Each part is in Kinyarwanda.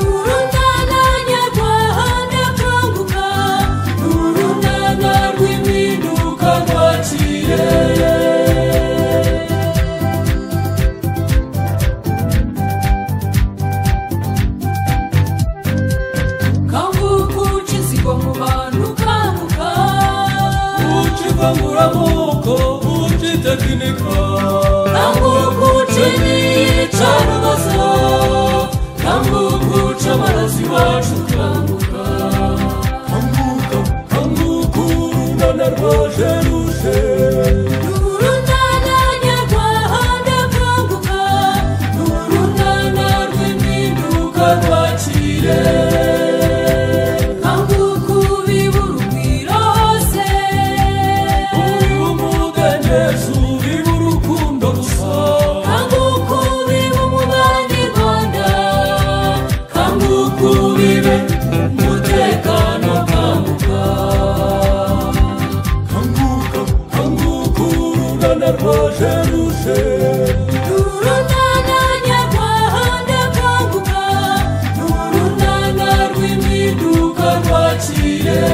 urungana rwahana akanguka urungana rw'impinduka rwaciye kanguka uca inzigo mu bantu kanguka uca ivanguramoko uca itekinika kanguka uca imyica n'ubusa kanguka uca abarazi bacu kanguka kanguka kanguka urunana rwa jeruse urungana nyarwanda kanguka urungana rw'impinduka rwaciye kanguka ubibura ugwira hose uriwe umudendezo uriwe urukundo gusa kanguka ubibe umubanyarwanda kanguka ubibe umutekano kanguka kanguka kanguka urunana rwa jeruse urungana nyarwanda kanguka urungana rw'impinduka rwaciye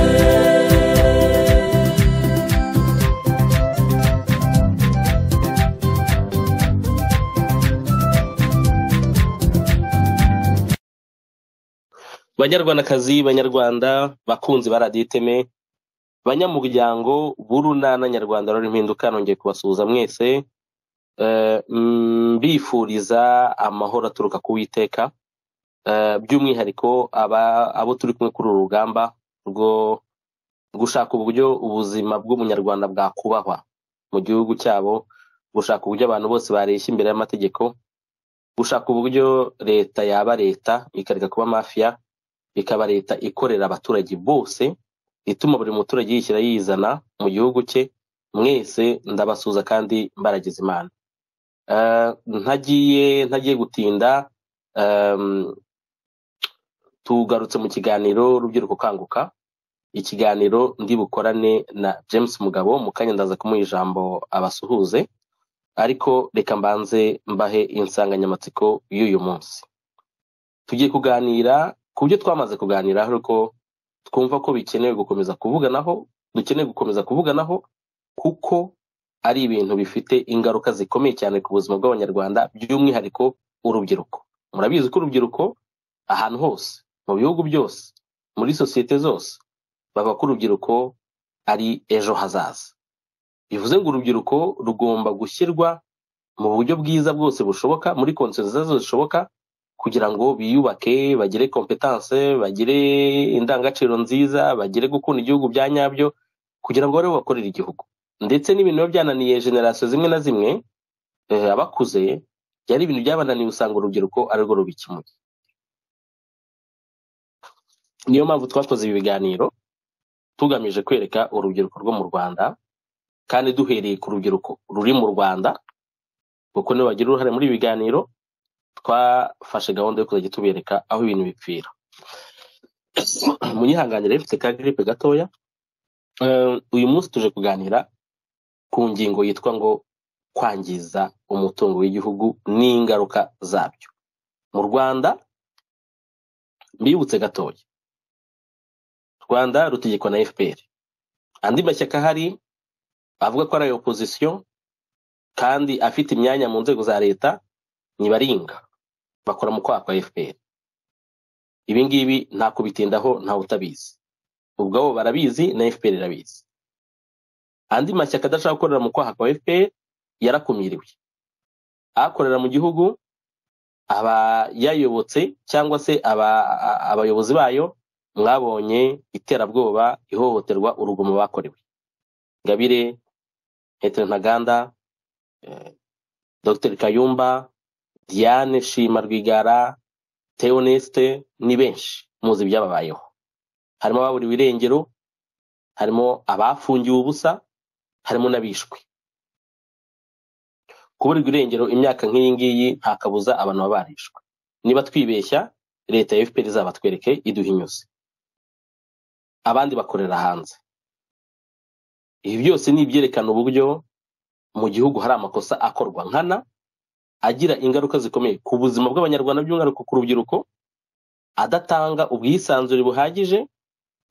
banyarwandakazi banyarwanda bakunzi ba radiyo iteme banyamuryango b'urunana nyarwanda rurimo impinduka nongeye kubasuhuza mwese Eh, mm, mbifuriza amahoro aturuka ku witeka by'umwihariko aba- abo turi kumwe kuri uru rugamba rwo gushaka uburyo ubuzima bw'umunyarwanda bwakubahwa mu gihugu cyabo gushaka uburyo abantu bose bareshya imbere y'amategeko gushaka uburyo leta yaba leta ikareka kuba mafiya ikaba leta ikorera abaturage bose ituma buri muturage yishyira yizana mu gihugu cye mwese ndabasuhuza kandi mbaragize imana Eh, ntagiye ntagiye gutinda em, tugarutse mu kiganiro rubyiruko kanguka ikiganiro ndi bukorane na james mugabo mu kanya ndaza kumuha ijambo abasuhuze ariko reka mbanze mbahe insanganyamatsiko y'uyu munsi tugiye kuganira ku byo twamaze kuganira ariko twumva ko bikenewe gukomeza kuvuganaho dukeneye gukomeza kuvuganaho kuko ari ibintu bifite ingaruka zikomeye cyane ku buzima bw'abanyarwanda by'umwihariko urubyiruko murabizi ko urubyiruko ahantu hose mu bihugu byose muri sosiyete zose bavuga ko urubyiruko ari ejo hazaza bivuze ngo urubyiruko rugomba gushyirwa mu buryo bwiza bwose bushoboka muri konsiyo nziza zose zishoboka kugira ngo biyubake bagire kompetanse bagire indangagaciro nziza bagire gukunda igihugu bya nyabyo kugira ngo babe bakorera igihugu ndetse n'ibintu biba byananiye generasiyo zimwe na zimwe eh, abakuze byari ibintu byabananiye usanga urubyiruko arirwo rubikemuye niyo mpamvu twakoze ibi biganiro tugamije kwereka urubyiruko rwo mu rwanda kandi duhereye ku rubyiruko ruri mu rwanda kuko nibo bagira uruhare muri ibi biganiro twafashe gahunda yo kuzajya tubereka aho ibintu bipfira munyihanganire mfite ka giripe gatoya Eh, uyu munsi tuje kuganira ku ngingo yitwa ngo kwangiza umutungo w'igihugu n'ingaruka zabyo mu rwanda mbibutse gatoya rwanda rutegekwa na fpr andi mashyaka ahari avuga ko ari ayo opozisiyo kandi afite imyanya mu nzego za leta ntibaringa bakora mu kwaha kwa fpr ibi ngibi nta kubitindaho ntawe utabizi ubwabo barabizi na fpr irabizi andi mashyaka adashaka gukorera mu kwaha kwa fpr yarakumiriwe akorera mu gihugu aba yayobotse cyangwa se aba- a- abayobozi bayo mwabonye iterabwoba ihohoterwa urugomo bakorewe ngabire hetero ntaganda eh, dr kayumba diane shima rwigara teoneste ni benshi muzi ibyababayeho harimo ababuriwe irengero harimo abafungiwe ubusa harimo n'abishwe kuburirwa irengero imyaka nk'iyi ngiyi nta kabuza abantu baba barishwe niba twibeshya leta ya fpr izabatwereke iduhinyuze abandi bakorera hanze ibi byose ni ibyerekana uburyo mu gihugu hari amakosa akorwa nkana agira ingaruka zikomeye ku buzima bw'abanyarwanda by'umwihariko ku rubyiruko adatanga ubwisanzure buhagije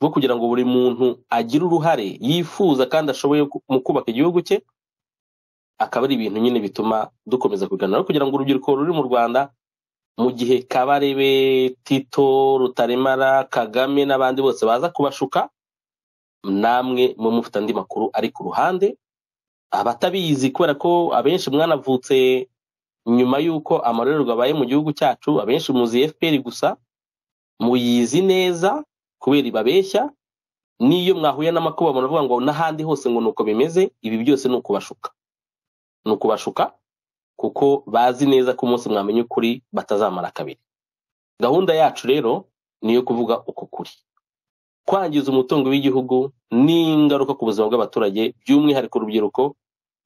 bwo kugira ngo buri muntu agire uruhare yifuza kandi ashoboye ku- mu kubaka igihugu cye akaba ari ibintu nyine bituma dukomeza kuganira kugira ngo urubyiruko ruri mu rwanda mu gihe kabarebe tito rutaremara kagame n'abandi bose baza kubashuka namwe mu mufite andi makuru ari ku ruhande abatabizi kubera ko abenshi mwanavutse nyuma y'uko amarorerwa abaye mu gihugu cyacu abenshi muzi fpr gusa muyizi neza kubera ibabeshya n'iyo mwahuye n'amakuba muravuga ngo n'ahandi hose ngo ni uko bimeze ibi byose ni ukubashuka ni ukubashuka kuko bazi neza ko umunsi mwamenya ukuri batazamara kabiri gahunda yacu rero ni iyo kuvuga uko kuri kwangiza umutungo w'igihugu ni ingaruka ku buzima bw'abaturage by'umwihariko urubyiruko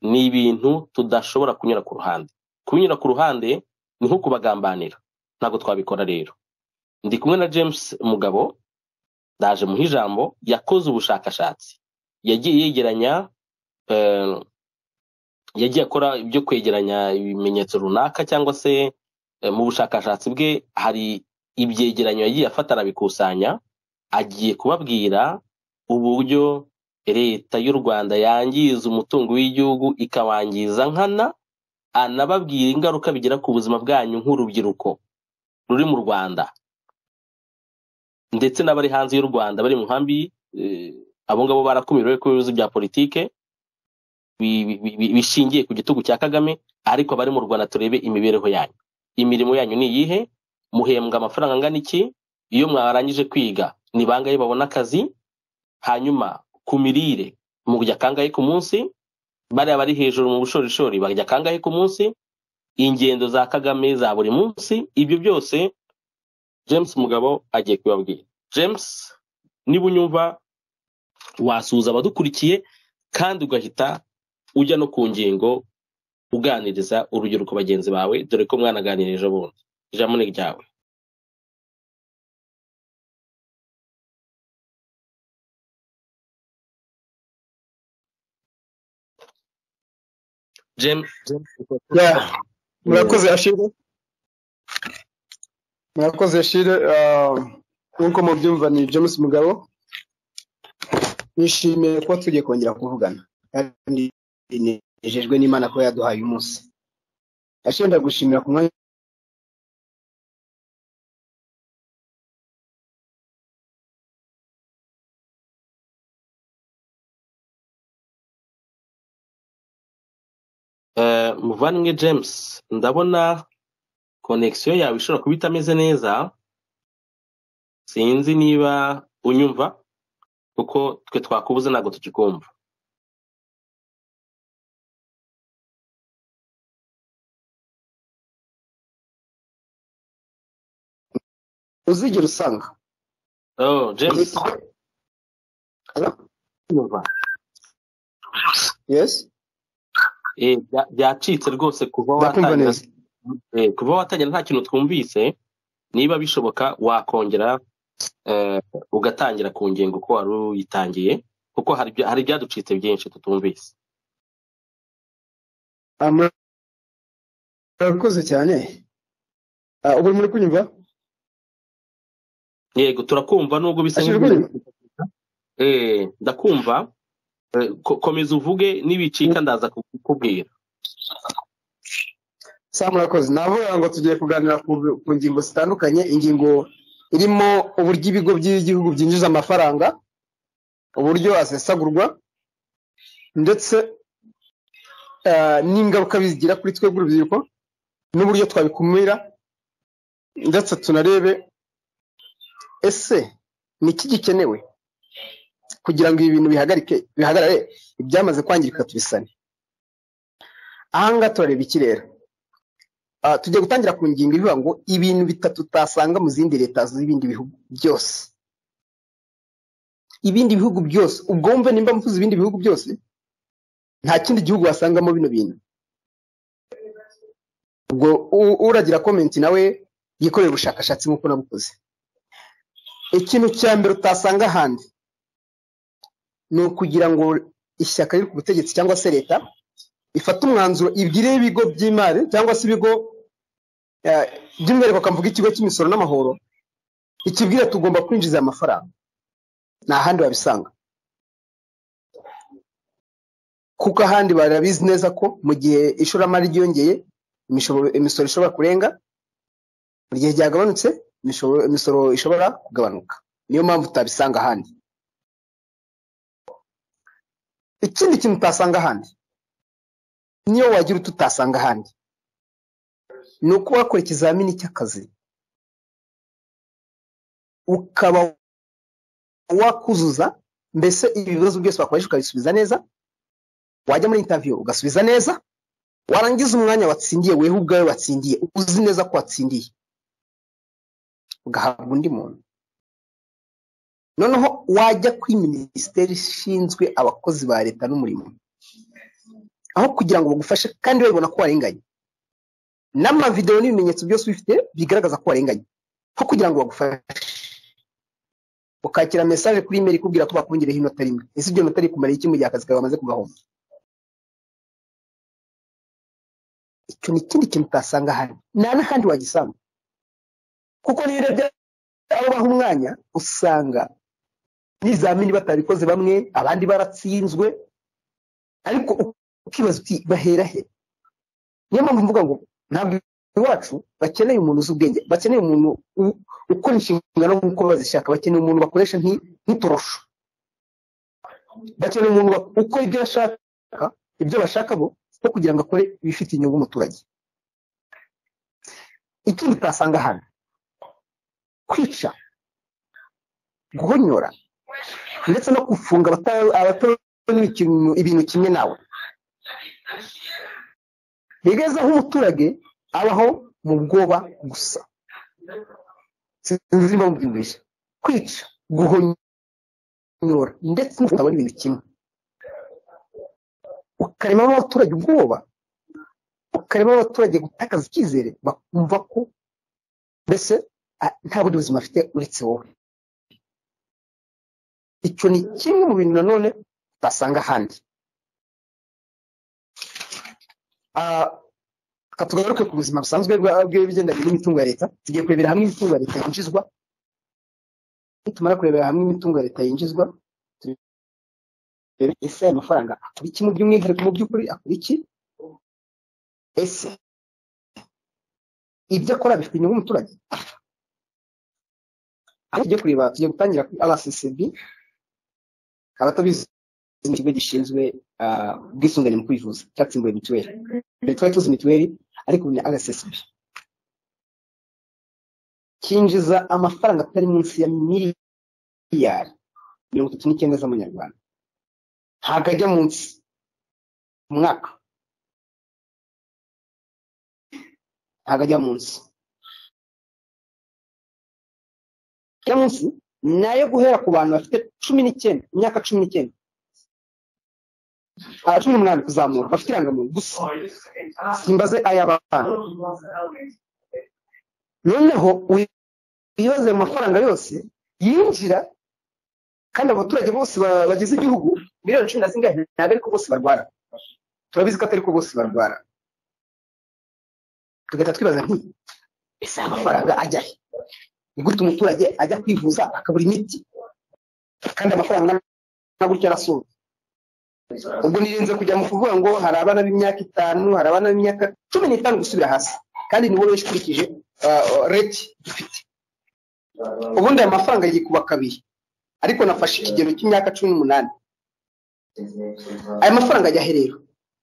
ni ibintu tudashobora kunyura ku ruhande kubinyura ku ruhande ni nko kubagambanira ntabwo twabikora rero ndi kumwe na james mugabo ndaje muha ijambo yakoze ubushakashatsi yagiye yegeranya eh, yagiye akora ibyo kwegeranya ibimenyetso runaka cyangwa se eh, mu bushakashatsi bwe hari ibyegeranyo yagiye afata arabikusanya agiye kubabwira uburyo leta y'u rwanda yangiza umutungo w'igihugu ikawangiza nkana anababwira ingaruka bigira ku buzima bwanyu nk'urubyiruko ruri mu rwanda ndetse n'abari hanze y'u rwanda bari mu nkambi eh, abo ngabo barakumiriwe ku bibazo bya politike bi- bi- bi- bishingiye ku gitugu cya kagame ariko abari mu rwanda turebe imibereho yanyu imirimo yanyu ni iyihe muhembwa amafaranga angana iki iyo mwarangije kwiga ni bangahe babona akazi hanyuma ku mirire murya kangahe ku munsi bariya bari hejuru mu bushorishori barya kangahe ku munsi ingendo za kagame za buri munsi ibyo byose james mugabo agiye kubibabwira james niba unyumva wasuhuza abadukurikiye kandi ugahita ujya no ku ngingo uganiriza urubyiruko bagenzi bawe dore ko mwanaganirije bundi ijambo ni ryawe james Yeah. murakoze ashire murakoze ashire ah, nk'uko mubyumva ni james mugabo nishimiye kuba tugiye kongera kuvugana kandi nejejwe n'imana kuba yaduhaye umunsi ashire ndagushimira ku mwanya Eh, muvandimwe james ndabona konegisiyo yawe ishobora kuba itameze neza sinzi niba unyumva kuko twe twakubuze ntabwo tukikumva uzigera usanga oh, james unyumva yes Eh, bya- byacitse rwose kuva ndakumva watangira neza eh, kuva watangira nta kintu twumvise niba bishoboka wakongera eh, ugatangira ku ngingo uko wari uyitangiye kuko hari ibya- hari ibyaducitse byinshi tutumvise Ah, murakoze cyane Ah, ubu muri kunyumva yego turakumva nubwo bisa ashire nk'ibintu- kunyumva Eh, ndakumva Eh, ko- komeza uvuge n'ibicika ndaza kukubwira saa murakoze navuga ngo tugiye kuganira ku, ku ngingo zitandukanye ingingo irimo uburyo ibigo by'igihugu byinjiza amafaranga uburyo asesagurwa ndetse ah, n'ingaruka bigira kuri twebwe urubyiruko n'uburyo twabikumira ndetse tunarebe ese ni iki gikenewe kugira ngo ibi bintu bihagarike bihagarare ibyamaze kwangirika tubisane aha ngaha turareba ikirere Ah, tugiye gutangira ku ngingo ivuga ngo ibintu bitatu utasanga mu zindi leta z'ibindi bihugu byose ibindi bihugu byose ubwo wumve nimba mvuze ibindi bihugu byose nta kindi gihugu wasangamo bino bintu ubwo u- uragira komenti nawe yikorera ubushakashatsi nk'uko nabukoze ikintu cya mbere utasanga ahandi ni ukugira ngo ishyaka riri ku butegetsi cyangwa se leta ifata umwanzuro ibwireho ibigo by'imari cyangwa se ibigo eh, by'umwihariko akavuga ikigo cy'imisoro n'amahoro ikibwira tugomba kwinjiza aya mafaranga nta handi wabisanga kuko ahandi barabizi neza ko mu gihe ishoramari ryiyongeye imishobo- imisoro ishobora kurenga mu gihe ryagabanutse imishobo- imisoro ishobora kugabanuka niyo mpamvu utabisanga ahandi ikindi kintu utasanga ahandi niyo wagira utu utasanga ahandi ni uko wakora ikizamini cy'akazi ukaba wakuzuza mbese ibibazo byose bakoresha ukabisubiza neza wajya muri intaviyo ugasubiza neza warangiza umwanya watsindiye wewe ubwawe watsindiye uzi neza ko watsindiye ugahabwa undi muntu noneho wajya kuri minisiteri ishinzwe abakozi ba leta n'umurimo aho kugira ngo bagufashe kandi babibona ko warenganye n'amavidewo n'ibimenyetso byose ubifite bigaragaza ko warenganye aho kugira ngo bagufashe ukakira mesaje kuri imeri ikubwira ko bakongereho inota rimwe ese ibyo nota rikumariye iki mu gihe akazi kawe bamaze kugahomba icyo ni ikindi kintu utasanga ahandi nta n'ahandi wagisanga kuko niyo urebye abo baha umwanya usanga n'ibizamini batabikoze bamwe abandi baratsinzwe ariko ukibaza uti bahera he niyo mpamvu mvuga ngo ntabwo iwacu bakeneye umuntu uzi ubwenge bakeneye umuntu u- ukora inshingano nk'uko bazishaka bakeneye umuntu bakoresha nki- nk'itorosho bakeneye umuntu bak- ukora ibyo ashaka ibyo bashaka bo no kugira ngo akore ibifitiye inyungu umuturage ikindi utasanga hano kwica guhonyora ndetse no gufunga abata- abatabona ikintu- ibintu kimwe nawe bigeze aho umuturage abaho mu bwoba gusa sinzi impamvu bimwishe kwica guhonyora ndetse no kutabona ibintu kimwe ukaremamo abaturage ubwoba ukaremamo abaturage gutakaza icyizere bakumva ko mbese ah, nta bundi buzima afite uretse wowe icyo ni kimwe mu bintu nanone utasanga ahandi Ah, reka tugaruke ku buzima busanzwe bwa- bw'ibigendanye n'imitungo ya leta tugiye kurebera hamwe imitungo ya leta yinjizwa nitumara kurebera hamwe imitungo ya leta yinjizwa turebe ese aya mafaranga akora iki mu by'umwihariko mu by'ukuri akora iki ese ibyo akora bifite inyungu umuturage aho tugiye kureba tugiye gutangira kuri rccb abatabizi ni ikigo gishinzwe ah, ubwisungane mu kwivuza cyatsimbuwe mituweli mbere twari tuzi mituweli ariko ubu ni rssb cyinjiza amafaranga atari munsi ya miliyari mirongo itatu n'icyenda z'amanyarwanda ntabwo ajya munsi mu mwaka ntabwo ajya munsi ajya munsi ni ayo guhera ku bantu bafite cumi n'icyenda imyaka cumi n'icyenda ah, cumi n'umunani kuzamura bafite irangamuntu gusa simbaze ay'abana noneho wibaze ayo mafaranga yose yinjira kandi abaturage bose ba- bagize igihugu miliyoni cumi na zingahe ntabwo ariko bose barwara turabizi ko atari ko bose barwara tugahita twibaza nti ese aya mafaranga ajya he ni gute umuturage ajya kwivuza akabura imiti kandi amafaranga angana na gutya arasoza ubwo nirinze kujya mu kuvuga ngo hari abana b'imyaka itanu hari abana b'imyaka cumi n'itanu gusubira hasi kandi ni wowe wese ukurikije ah, ah, reti dufite ubundi aya mafaranga yikuba kabiri ariko nafashe ikigero cy'imyaka cumi n'umunani aya mafaranga ajya he rero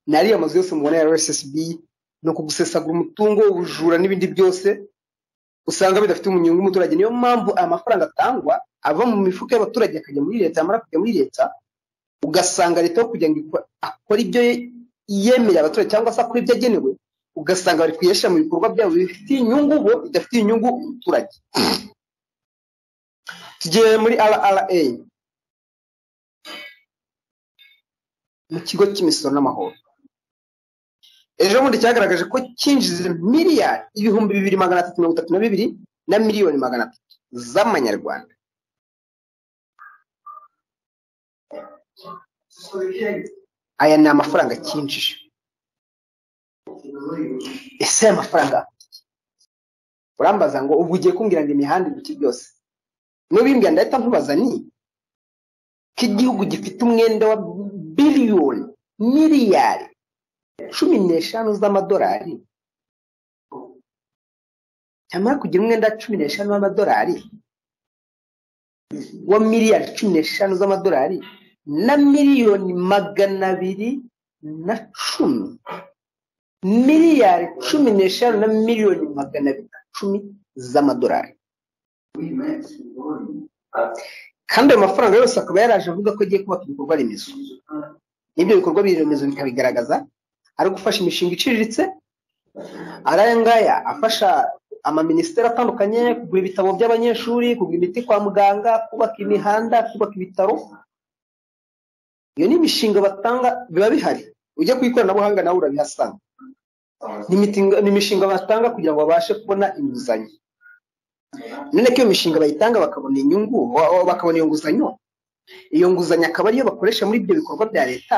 ni ariya mazu yose mubona ya rssb ni ukugusesagura umutungo ubujura n'ibindi byose usanga bidafite umunyungu umuturage niyo mpamvu aya mafaranga atangwa ava mu mifuka y'abaturage akajya muri leta yamara kujya muri leta ugasanga leta aho kugira ngo ikore- akore ibyo yemerera abaturage cyangwa se akore ibyo agenewe ugasanga bari kuyesha mu bikorwa byabo bifitiye inyungu bo bidafitiye inyungu umuturage tugiye muri rra mu kigo cy'imisoro n'amahoro ejo bundi cyagaragaje ko cyinjiza miliyari ibihumbi bibiri magana atatu mirongo itatu na bibiri na miliyoni magana atatu z'amanyarwanda aya ni amafaranga cyinjije ese aya mafaranga urambaza ngo ubwo ugiye kumbwira ngo imihanda ibiti byose nubimbwira ndahita nkubaza ni ko igihugu gifite umwenda wa biliyoni miliyari cumi n'eshanu z'amadolari cyamara kugira umwenda wa cumi n'eshanu w'amadolari wa miliyari cumi n'eshanu z'amadolari na miliyoni magana abiri na cumi miliyari cumi n'eshanu na miliyoni magana abiri na cumi z'amadolari kandi ayo mafaranga yose akaba yaraje avuga ko agiye kubaka ibikorwa remezo n'ibyo bikorwa remezo bikabigaragaza ari gufasha imishinga iciriritse ari aya ngaya afasha amaminisiteri atandukanye kugura ibitabo by'abanyeshuri kugura imiti kwa muganga kubaka imihanda kubaka ibitaro iyo ni imishinga batanga biba bihari ujya ku ikoranabuhanga nawe urabihasanga Ni imitinga- ni imishinga batanga kugira ngo babashe kubona inguzanyo none ko iyo mishinga bayitanga bakabona inyungu wa- wa- bakabona iyo nguzanyo iyo nguzanyo akaba ariyo bakoresha muri ibyo bikorwa bya leta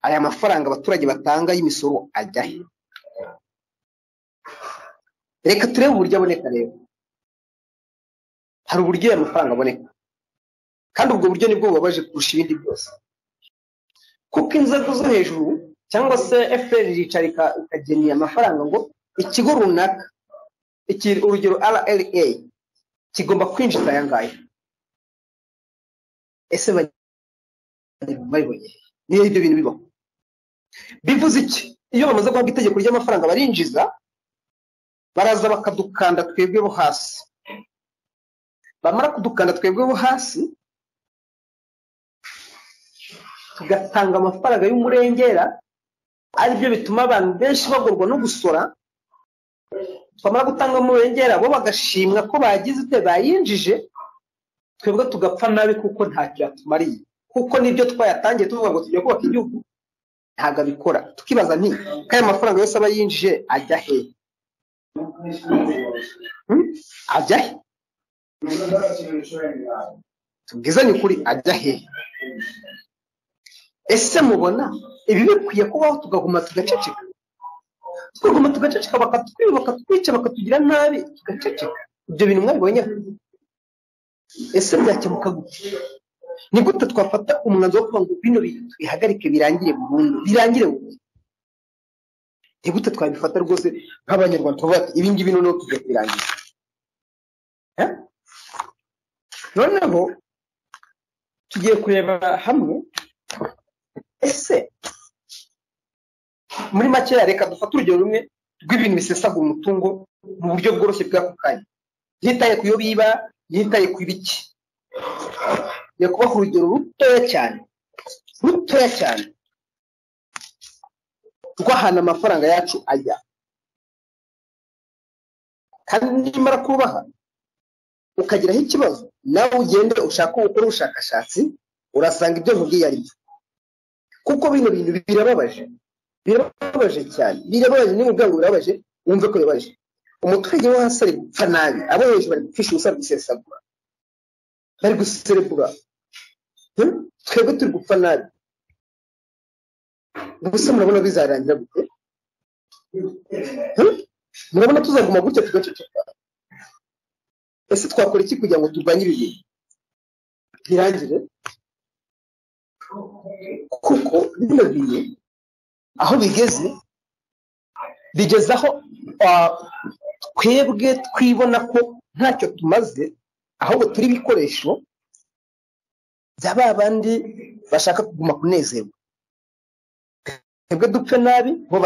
aya mafaranga abaturage batanga y'imisoro ajya he reka turebe uburyo aboneka rero hari uburyo aya mafaranga aboneka kandi ubwo buryo nibwo bubabaje kurusha ibindi byose kuko inzego zo hejuru cyangwa se fpr iricara ika- ikagenera amafaranga ngo ikigo runaka iki- urugero rra kigomba kwinjiza aya ngaya ese ba- babibonye niyo ibyo bintu bibaho bivuze iki iyo bamaze guhabwa itegeko ry'amafaranga barinjiza baraza bakadukanda twebwe bo hasi bamara kudukanda twebwe bo hasi tugatanga amafaranga y'umurengera aribyo bituma abantu benshi bagorwa no gusora twamara gutanga umurengera bo bagashimwa ko bagize ibyo bayinjije twebwe tugapfa nabi kuko ntacyo yatumariye kuko n'ibyo twayatangiye tuvuga ngo tujya kubaka igihugu ntabwo abikora tukibaza nti ko aya mafaranga yose aba yinjije ajya hehe Hmm? ajya he tubwizanye ukuri ajya he ese mubona ibi bikwiye kubaho tugahuma tugaceceka tugahuma tugaceceka bakatwiba bakatwica bakatugira nabi tugaceceka ibyo bintu mwabibonye ese byakemuka gute ni gute twafata umwanzuro wo kuvuga ngo bino bintu tubihagarike birangire burundu birangire burundu ni gute twabifata rwose nk'abanyarwanda tuvuga ati ibi ngibi noneho tujya kubirangiza Eh? noneho tugiye kurebera hamwe ese muri makeya reka dufate urugero rumwe rw'ibintu bisesaga umutungo mu buryo bworoshye bw'ako kanya ntitaye ku yo biba ntitaye ku ibiki ngiye kubaha urugero rutoya cyane rutoya cyane rw'ahantu amafaranga yacu ajya kandi nimara kubaha ukagiraho ikibazo nawe ugende ushaka gukora ubushakashatsi urasanga ibyo nkubwiye ari byo kuko bino bintu birababaje birababaje cyane birababaje niba ubwangu birababaje wumve ko bibabaje umuturage wo hasi ari gupfa nabi abo hejuru bari gupfisha ubusa bari gusesagura bari guserebura Hmm? twebwe turi gupfa nabi gusa murabona bizarangira gute Hmm? murabona tuzaguma gutya tugaceceka ese twakora iki kugira ngo turwanye ibi bintu birangire kuko bino bintu aho bigeze bigeze aho ah, twebwe twibona ko ntacyo tumaze ahubwo turi ibikoresho bya ba bandi bashaka kuguma kunezerwa twebwe dupfe nabi bo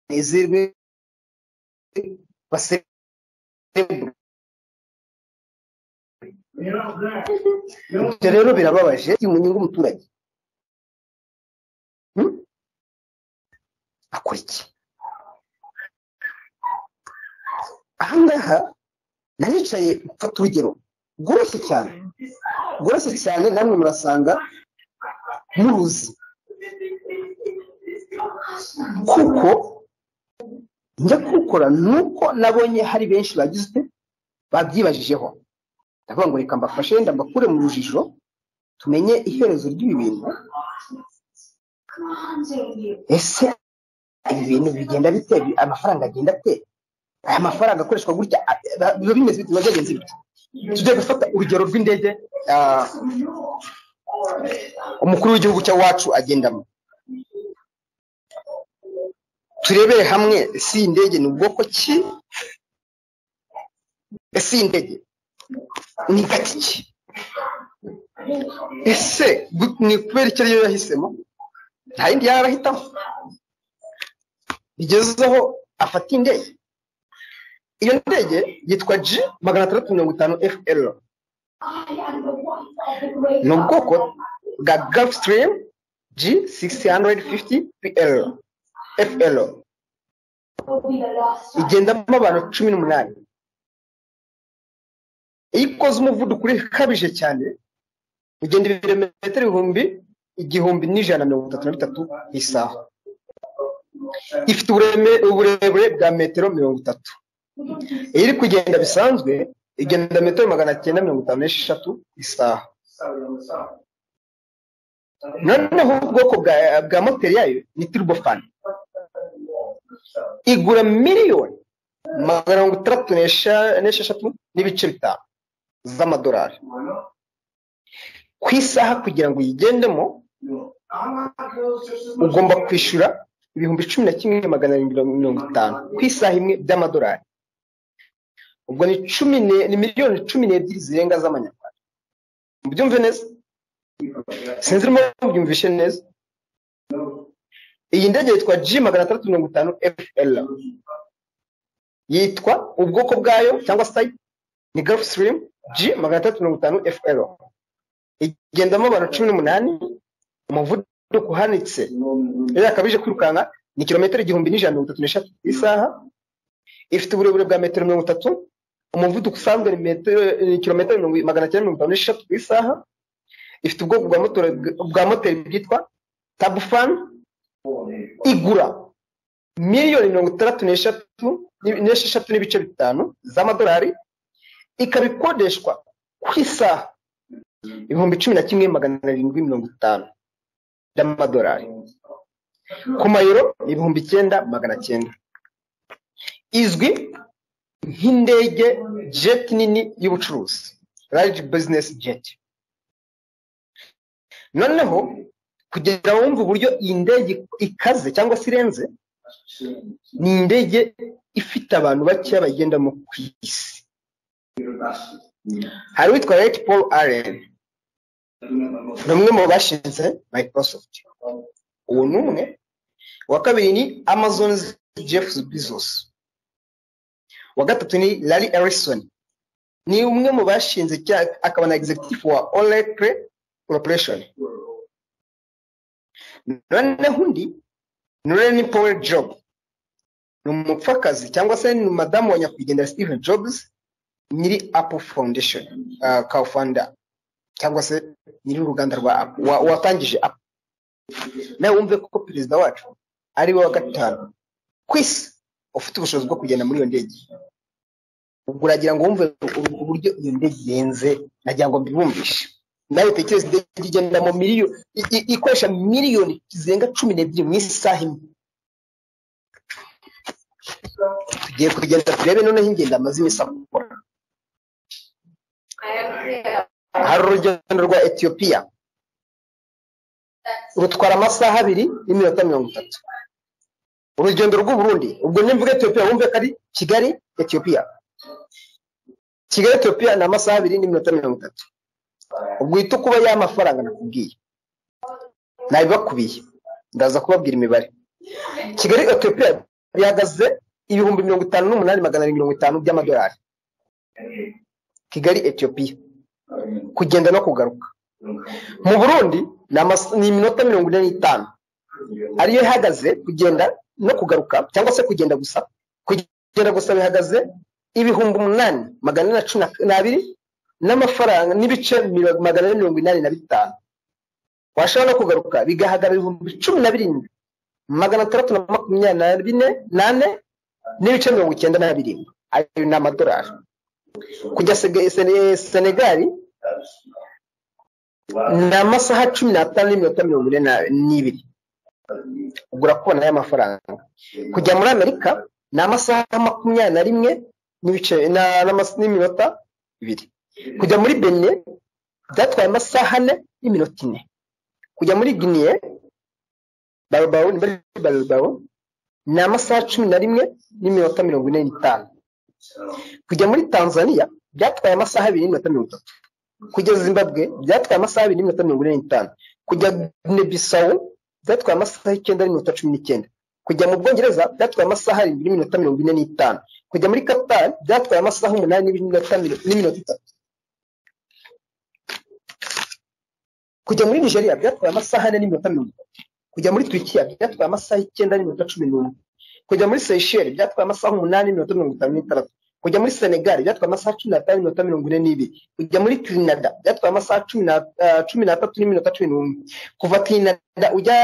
banezerwe baserebure ibyo rero birababaje biri mu nyungu umuturage Hmm? akora iki ahangaha naricaye mfata urugero rworoshye cyane rworoshye cyane namwe murasanga muruzi kuko njya kuwukora ni uko nabonye hari benshi bagize babyibajijeho ndavuga ngo reka mbafashe wenda mbakure mu rujijo tumenye iherezo ry'ibi bintu ese ibi bintu bigenda bite Bi- amafaranga agenda ate aya mafaranga akoreshwa gutya a- a- biba bimeze bite biba byagenze bite tujya gufata urugero rw'indege ah, umukuru w'igihugu cya wacu agendamo turebere hamwe si iyi ndege ni ubwoko ki ese iyi ndege ni igati ki ese gu- ni kubera icyo ariyo yahisemo nta yindi yaba arahitamo bigezeho afata indege iyo ndege yitwa g magana atandatu mirongo itanu fl ni ubwoko bwa gulfstream g 650 pl fl igendamo abantu cumi n'umunani iyo ikoze umuvuduko ukabije cyane ugenda ibirometero ibihumbi igihumbi n'ijana na mirongo itatu na bitatu ku isaha ifite ubureme- uburebure bwa metero mirongo itatu iyo iri kugenda bisanzwe igenda metero magana cyenda mirongo itanu n'esheshatu ku isaha noneho ubwoko bwa, bwa moteri yayo ni turbofani igura miliyoni magana mirongo itandatu n'esha- n'esheshatu n'ibice bitanu z'amadolari ku isaha kugira ngo uyigendemo ugomba kwishyura ibihumbi cumi na kimwe magana arindwi na mirongo itanu ku isaha imwe by'amadolari ubwo ni cumi ne- ni miliyoni cumi n'ebyiri zirenga z'amanyarwanda mubyumve neza sinzi urimo mubyumvishe neza iyi ndege yitwa g magana atandatu mirongo itanu fl yitwa ubwoko bwayo cyangwa se type ni gulf stream g magana atandatu mirongo itanu fl igendamo abantu cumi n'umunani umuvuduko uhanitse iyo yakabije kwirukanka ni kilometero igihumbi n'ijana na mirongo itatu n'eshatu ku isaha ifite uburebure bwa metero mirongo itatu umuvuduko usanzwe ni metero ni kilometero mirongo magana cyenda mirongo itanu n'eshatu ku isaha ifite ubwoko bwa motori bwa moteri bwitwa tabufani igura miliyoni mirongo itandatu n'eshatu n'i- n'esheshatu n'ibice bitanu z'amadolari ikaba ikodeshwa ku isaha ibihumbi cumi na kimwe magana arindwi mirongo itanu by'amadolari ku mayero ni ibihumbi icyenda magana cyenda izwi nk'indege jet nini y'ubucuruzi large business jet noneho kugira wumve uburyo iyi ndege ikaze cyangwa se irenze ni indege ifite abantu bakeya bayigendamo ku isi hari uwitwa Rich Paul Allen ni umwe mu bashinze Microsoft uwo ni umwe uwa kabiri ni Amazon Jeff Bezos uwa gatatu ni Larry Ellison ni umwe mu bashinze cya- akaba na executive wa Oracle Corporation noneho undi ni Ren Powell Job ni umupfakazi cyangwa se ni madamu wa nyakwigendera Steve Jobs nyiri Apple Foundation uh, co-founder cyangwa se nyiri uruganda rwa Apple wa- watangije Apple nawe wumve ko perezida wacu ari we wa gatanu ku isi ufite ubushobozi bwo kugenda muri iyo ndege ubwo uragira ngo wumve u- uburyo iyo ndege irenze nagira ngo mbibumbishe nawe utekereza indege igendamo miliyoni i- i- ikoresha miliyoni zirenga cumi n'ebyiri mu isaha imwe tugiye kugenda turebe noneho ingendo amaze iminsi akora hari urugendo rwa etiyopiya rutwara amasaha abiri n'iminota mirongo itatu urugendo rw'uburundi ubwo nimvuga etiyopiya wumve ko ari kigali etiyopiya kigali etiyopiya ni amasaha abiri n'iminota mirongo itatu ubwo uhita ukuba y'amafaranga nakubwiye nabibakubiye ndaza kubabwira imibare kigali etiyopiya bihagaze ibihumbi mirongo itanu n'umunani magana arindwi mirongo itanu by'amadolari kigali etiyopiya kugenda no kugaruka mu burundi ni amas- ni iminota mirongo ine n'itanu ariyo ihagaze kugenda no kugaruka cyangwa se kugenda gusa kugenda gusa bihagaze ibihumbi umunani magana ane na cumi na- n'abiri n'amafaranga n'ibice miro- magana ane mirongo inani na bitanu washobora no kugaruka bigahaga ibihumbi cumi na birindwi magana atandatu na makumyabiri na bine nane n'ibice mirongo icyenda na birindwi ayo ni amadolari kujya Sege- Sene- senegali ni amasaha cumi n'atanu n'iminota mirongo ine na- n'ibiri ugura konti y'amafaranga kujya muri amerika ni amasaha makumyabiri na rimwe n'ibice na- n'amas- n'iminota ibiri kujya muri bene byatwaye amasaha ane n'iminota ine kujya muri giniye barubaru ni bari barubaru ni amasaha cumi na rimwe n'iminota mirongo ine n'itanu kujya muri tanzania byatwaye amasaha abiri n'iminota mirongo itatu kujya zimbabwe byatwaye amasaha abiri n'iminota mirongo ine n'itanu kujya guinea-bissau byatwaye amasaha icyenda n'iminota cumi n'icyenda kujya mu bwongereza byatwaye amasaha arindwi n'iminota mirongo ine n'itanu kujya muri qatar byatwaye amasaha umunani n'iminota miro- n'iminota itatu kujya muri nigeria byatwaye amasaha ane n'iminota mirongo itatu kujya muri turikiya byatwaye amasaha icyenda n'iminota cumi n'umwe kujya muri seyisheli byatwaye amasaha umunani n'iminota mirongo itanu n'itandatu kujya muri senegali byatwaye amasaha cumi n'atanu n'iminota mirongo ine n'ibiri kujya muri tirinada byatwaye amasaha cumi na- ah, cumi n'atatu n'iminota cumi n'umwe kuva tirinada ujya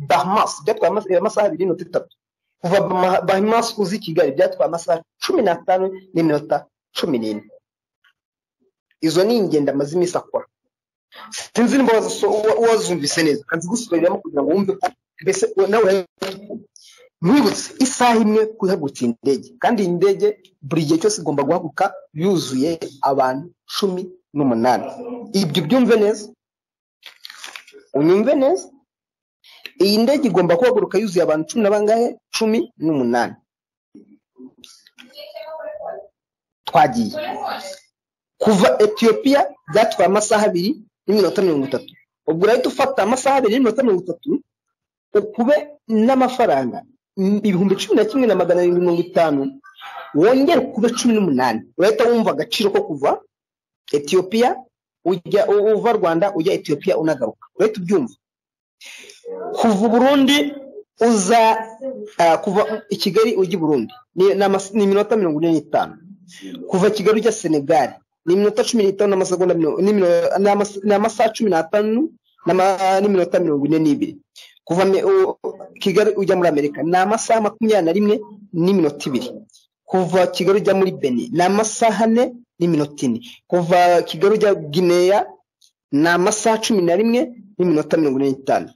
bahamas byatwaye ama- amasaha abiri n'iminota itatu kuva Bahama- bahamas uzi i kigali byatwaye amasaha cumi n'atanu n'iminota cumi n'ine izo ni ingendo amaze iminsi akora sinzi niba waziso- wa- wazumvise neza kanzigusubiriramo kugira ngo wumve ko mbese nawe urayumva. nkwibutse isaha imwe guhagurutsa iyi ndege kandi iyi ndege buri gihe cyose igomba guhaguruka yuzuye abantu cumi n'umunani ibyo byumve neza unyumve neza iyi ndege igomba guhaguruka yuzuye abantu cumi na bangahe cumi n'umunani twagiye kuva etiyopiya byatwaye amasaha abiri n'iminota mirongo itatu ubwo urahita ufata amasaha abiri n'iminota mirongo itatu ukube n'amafaranga m- ibihumbi cumi na kimwe na magana arindwi mirongo itanu wongere ukube cumi n'umunani urahita wumva agaciro ko kuva etiyopiya ujya u- uva rwanda ujya etiyopiya unagaruka urahita ubyumva kuva u burundi uza ah, kuva i kigali ujya i burundi ni- ni amas- ni iminota mirongo ine n'itanu kuva kigali ujya senegali ni iminota cumi n'itanu n'amasegonda mirongo- n'imino- n'amas- ni amasaha cumi n'atanu n'ama- n'iminota mirongo ine n'ibiri kuva me- u- kigali ujya muri amerika ni amasaha makumyabiri na rimwe n'iminota ibiri kuva kigali ujya muri beni ni amasaha ane n'iminota ine kuva kigali ujya gineya ni amasaha cumi na rimwe n'iminota mirongo ine n'itanu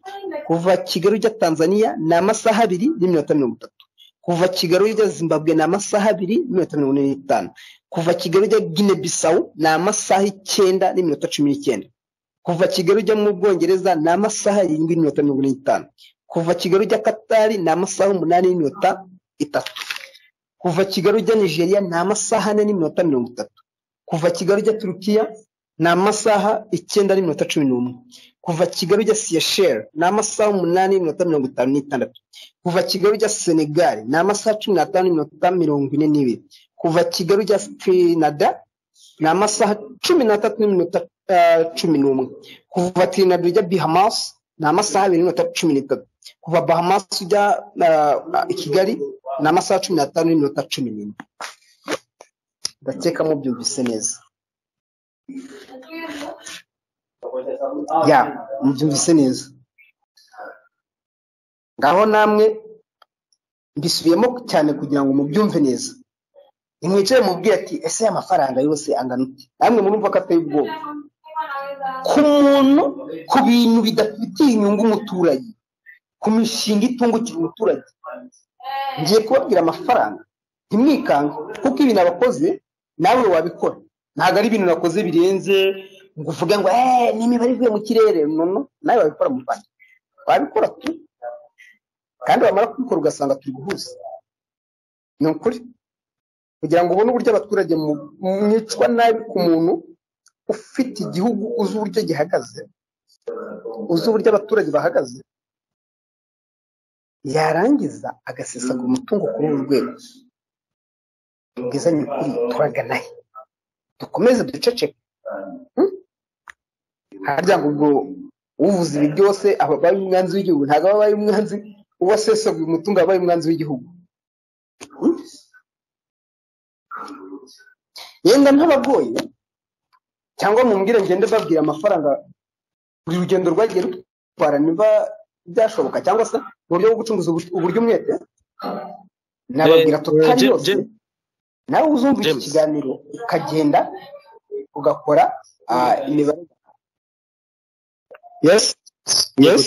kuva kigali ujya tanzania ni amasaha abiri n'iminota mirongo itatu kuva kigali ujya zimbabwe ni amasaha abiri n'iminota mirongo ine n'itanu kuva kigali ujya gine bisawu ni amasaha icyenda n'iminota cumi n'icyenda kuva Kigali ujya mu Bwongereza ni amasaha arindwi n'iminota mirongo ine n'itanu kuva Kigali ujya Katari ni amasaha umunani n'iminota itatu kuva Kigali ujya Nigeria ni amasaha ane n'iminota mirongo itatu kuva Kigali ujya Turukiya ni amasaha icyenda n'iminota cumi n'umwe kuva Kigali ujya Seychelles ni amasaha umunani n'iminota mirongo itanu n'itandatu kuva Kigali ujya Senegal ni amasaha cumi n'atanu n'iminota mirongo ine n'ibiri kuva Kigali ujya Trinidad ni amasaha cumi n'atatu n'iminota ah, cumi n'umwe kuva Trinidad ujya Bahamas ni amasaha abiri n'iminota cumi n'itatu kuva Bahamas ujya ah, ah, i Kigali ni amasaha cumi n'atanu n'iminota cumi n'ine ndakeka mubyumvise neza ya mubyumvise neza ngaho namwe mbisubiyemo cyane kugira ngo mubyumve neza nimwicaye mubwire ati ese aya mafaranga yose angana ute namwe murumva ko ateye ubwoba ku muntu ku bintu bidafitiye inyungu umuturage ku mishinga itungukira umuturage ngiye kubabwira amafaranga ntimwikange kuko ibintu abakoze nawe wabikora ntabwo ari ibintu nakoze birenze ngo uvuge ngo eee ni imibare ivuye mu kirere nono nawe wabikora mu rwanda wabikora tu kandi wamara kubikora ugasanga turi guhuza ni ukuri kugira ngo ubone uburyo abaturage mu- mwicwa nabi ku muntu ufite igihugu uzi uburyo gihagaze uzi uburyo abaturage bahagaze yarangiza agasesagura umutungo kuri uru rwego tubwizanye ukuri turagana he dukomeze duceceke Hmm? harya ngo ubwo uvuze ibi byose aba abaye umwanzi w'igihugu ntabwo aba abaye umwanzi uwo asesaguye umutungo aba abaye umwanzi w'igihugu Hmm? yenda ntabagoye cyangwa mumbwire ngende babwira amafaranga buri rugendo rwagiye rutwara niba byashoboka cyangwa se mu buryo bwo gucunguza ubu- uburyo umwete nababwira Eh, totali Jim- yose Jim- nawe uzumva iki James. kiganiro ukagenda ugakora ah, imibare yes yes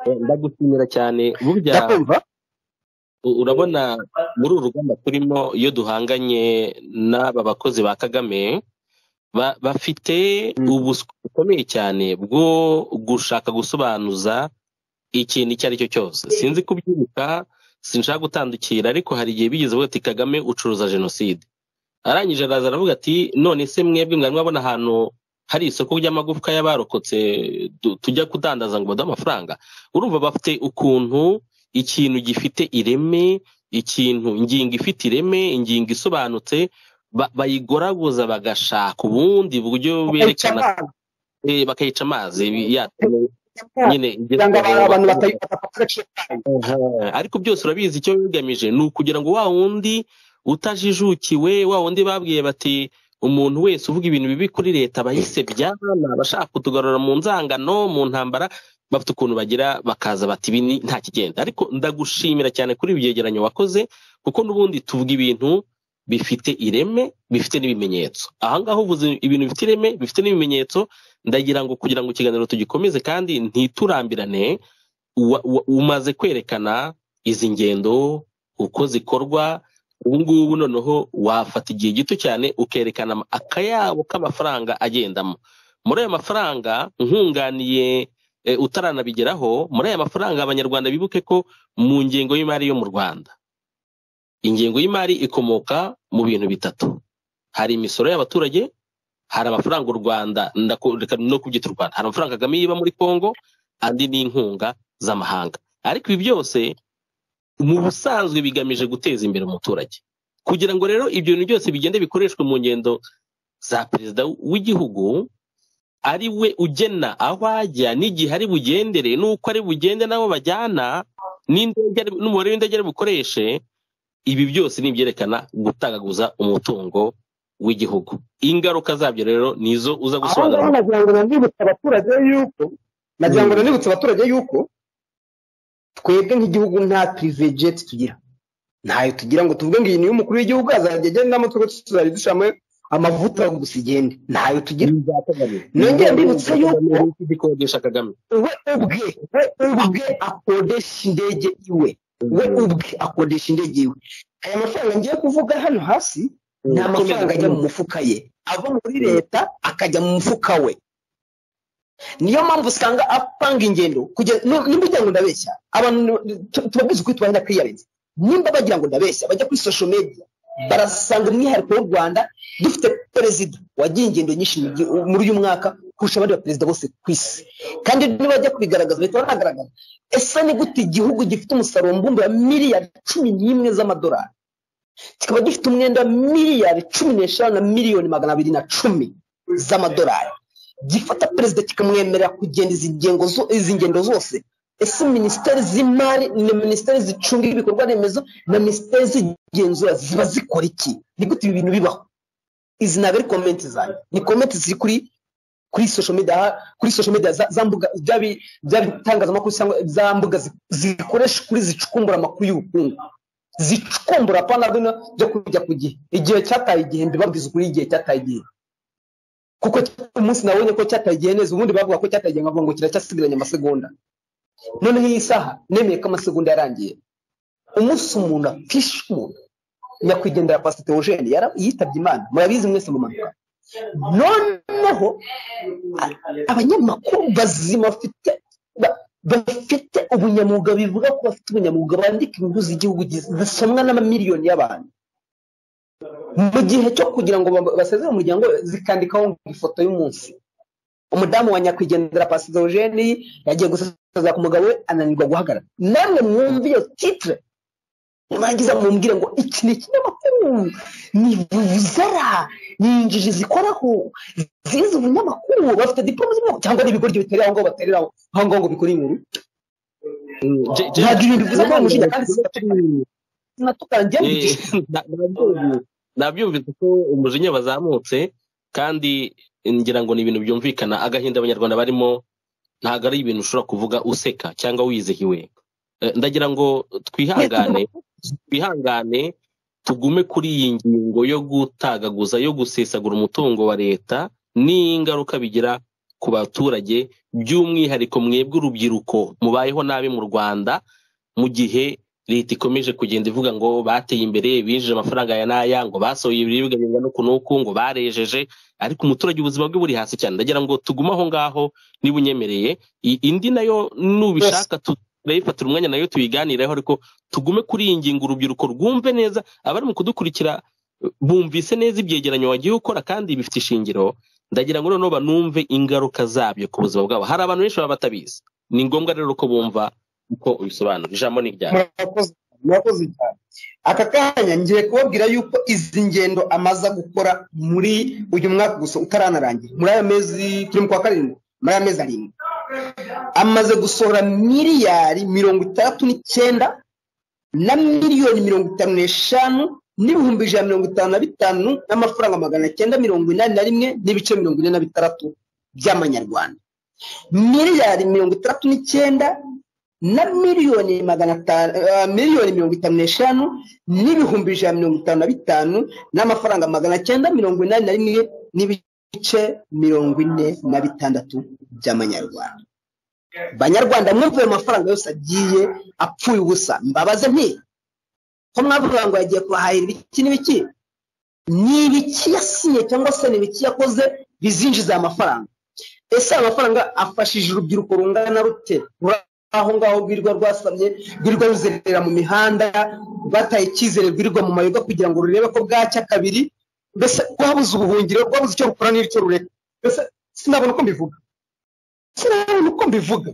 Eh, ndagushimira cyane burya ndakumva u- urabona muri uru rugamba turimo iyo duhanganye n'aba bakozi ba kagame ba- bafite Mm. ubuswa bukomeye cyane bwo gushaka gusobanuza ikintu icyo ari cyo cyose sinzi kubyibuka sinshaka gutandukira ariko hari igihe bigeze bavuga ati kagame ucuruza jenoside arangije araza aravuga ati none se mwebwe mwari mwabona ahantu hari isoko ry'amagufwa y'abarokotse tu- tujya kudandaza ngo baduhe amafaranga urumva bafite ukuntu ikintu gifite ireme ikintu ingingo ifite ireme ingingo isobanutse ba- bayigoraguza bagashaka ubundi buryo Bakica berekana abana. eh, bakayica amazi yatuma nyine kugira ngo igezweho abantu bakabona. batapfa agaciro kayo Aha, ariko byose urabizi icyo bigamije ni ukugira ngo wa wundi utajijukiwe wa wundi babwiye bati umuntu wese uvuga ibintu bibi kuri leta aba yisebya ni abashaka kutugarura mu nzangano mu ntambara bafite ukuntu bagira bakaza bati ibi ni- nta kigenda ariko ndagushimira cyane kuri ibi byegeranyo wakoze kuko n'ubundi tuvuga ibintu bifite ireme bifite n'ibimenyetso aha ngaha uvuze ibintu bifite ireme bifite n'ibimenyetso ndagira ngo kugira ngo ikiganiro tugikomeze kandi ntiturambirane wa- wa- umaze kwerekana izi ngendo uko zikorwa ubu ngubu noneho wafata igihe gito cyane ukerekana ama- akayabo k'amafaranga agendamo muri ayo mafaranga nkunganiye eh, utaranabigeraho muri aya mafaranga abanyarwanda bibuke ko mu ngengo y'imari yo mu rwanda ingengo y'imari ikomoka mu bintu bitatu hari imisoro y'abaturage hari amafaranga u rwanda ndako- reka no kubyita u rwanda hari amafaranga kagame yiba muri congo andi ni inkunga z'amahanga ariko ibi byose mu busanzwe bigamije guteza imbere umuturage kugira ngo rero ibyo bintu byose bigende bikoreshwe mu ngendo za perezida w'igihugu ari we ugena aho ajya n'igihe ari bugendere n'uko ari bugende n'abo bajyana n'indege ari- n'umubare w'indege ari bukoreshe ibi byose ni ibyerekana gutagaguza umutungo w'igihugu ingaruka zabyo rero ni izo uza aho ngaho gusobanura nagira ngo nanibutse abaturage yuko nagira ngo nanibutse abaturage yuko twebwe nk'igihugu nta pirivejet tugira ntayo tugira ngo tuvuge ngo iyi ni iy'umukuru w'igihugu azajya agendamo twe tuzajya dushiramo amavuta gusa igende ntayo tugira nongeye mbibutsa yuko igikodesha kagame we ubwe we ubwe akodesha indege iwe we ubwe akodesha indege iwe aya mafaranga ngiye kuvuga hano hasi ni amafaranga ajya mu mufuka ye ava muri leta akajya mu mufuka we niyo mpamvu usanga apanga ingendo kugera nu- nimba ugira ngo ndabeshya abantu tu- tubabwiza ukuri tubahinda kwiyarenza nimba bagira ngo ndabeshya bajya kuri social media barasanga umwihariko w'u rwanda dufite perezida wagiye ingendo nyinshi mu gihu- muri uyu mwaka kurusha abandi baperezida bose ku isi kandi nibajya kubigaragaza bahita banagaragaza ese ni gute igihugu gifite umusaruro mbumbe wa miliyari cumi n'imwe z'amadolari kikaba gifite umwenda wa miliyari cumi n'eshanu na miliyoni magana abiri na cumi z'amadolari gifata perezida kikamwemerera kugenda izi ngengo zo- izi ngendo zose ese minisiteri z'imari na minisiteri zicunga ibikorwa remezo na minisiteri z'igenzura ziba zikora iki ni gute ibi bintu bibaho izi ntabwo ari komenti zanjye ni komenti ziri kuri kuri social media kuri social media za, za mbuga bya bi- bya bitangazamakuru cyangwa za mbuga zi- zikoresha ukuri zicukumbura amakuru y'ubukungu zicukumbura apana bino byo kujya ku gihe igihe cyataye igihe mbibabwiza ukuri igihe cyataye igihe kuko umunsi nabonye ko cyataye igihe neza ubundi bavuga ko cyataye igihe nkavuga ngo kiracyasigaranye amasegonda noneho iyi saha nemeye ko amasegonda yarangiye umunsi umuntu apfisha umuntu nyakwigendera pasite Eugene yara yitabye imana murabizi mwese mu mpanuka noneho a- abanyamakuru bazima bafite ba- bafite ubunyamwuga bivuga ko bafite ubunyamwuga bandika inkuru z'igihugu gi- zisomwa n'amamiliyoni y'abantu mu gihe cyo kugira ngo ba- basezere umuryango we, zikandikaho ngo ifoto y'umunsi umudamu wa nyakwigendera pasizo eugene yagiye gusaza ku mugabo we ananirwa guhagarara namwe mwumve iyo titre mwagize mumbwire ngo iki ni ikinyamakuru ni buzara ni injiji zikoraho zize ubunyamakuru bafite diporome z'ubwoko cyangwa ari ibigoryi biterera aho ngaho baterera aho aho ngaho ngo bikore inkuru Je- je- ntabwo ibintu biza kuba umushinga kandi sinatukana njye mbigisha nabyumvise ko umujinya wazamutse kandi ngira ngo ni ibintu byumvikana agahinda abanyarwanda barimo ntabwo ari ibintu ushobora kuvuga useka cyangwa wizihiwe Eh, ndagira ngo twihangane twihangane tugume kuri iyi ngingo yo gutagaguza yo gusesagura umutungo wa leta n'ingaruka bigira ku baturage by'umwihariko mwebwe urubyiruko mubayeho nabi mu rwanda mu gihe leta ikomeje kugenda ivuga ngo bateye imbere binjije amafaranga ya n'aya ngo basohoye ibiribwa bingana uku n'uku ngo barejeje ariko umuturage ubuzima bwe buri hasi cyane ndagira ngo tugume aho ngaho niba unyemereye I- indi nayo nubishaka tu- turayifatira umwanya nayo tuyiganireho ariko tugume kuri iyi ngingo urubyiruko rwumve neza abari mu kudukurikira bumvise neza ibyegeranyo wagiye ukora kandi bifite ishingiro ndagira ngo noneho banumve ingaruka zabyo ku buzima bwabo hari abantu benshi baba batabizi ni ngombwa rero ko bumva uko ubisobanura ijambo ni iryawe murakoze murakoze cyane aka kanya ngiye kubabwira yuko izi ngendo amaza gukora muri uyu mwaka gusa utaranarangira muri aya mezi turi mu kwa karindwi muri aya mezi arindwi amaze gusohora miliyari mirongo itandatu n'icyenda na miliyoni mirongo itanu n'eshanu n'ibihumbi ijana na mirongo itanu na bitanu n'amafaranga magana cyenda mirongo inani na rimwe n'ibice mirongo ine na bitandatu by'amanyarwanda miliyari mirongo itandatu n'icyenda na miliyoni magana atanu eh, miliyoni mirongo itanu n'eshanu n'ibihumbi ijana mirongo itanu na bitanu n'amafaranga magana cyenda mirongo inani na rimwe n'ibice mirongo ine na bitandatu by'amanyarwanda banyarwanda mwumva ayo mafaranga yose agiye apfuye ubusa mbabaze nti ko mwavuga ngo yagiye kubahahira ibiki n'ibiki ni ibiki yasinye cyangwa se ni ibiki yakoze bizinjiza aya mafaranga ese aya mafaranga afashije urubyiruko rungana rute ruri aho ngaho rwirirwa rwasamye rwirirwa ruzerera mu mihanda rwataye icyizere rwirirwa mu mayoga kugira ngo rurebe ko bwacya kabiri mbese rwabuze ubuhungiro rwabuze icyo rukora n'icyo rureka mbese sinabona uko mbivuga sinabona uko mbivuga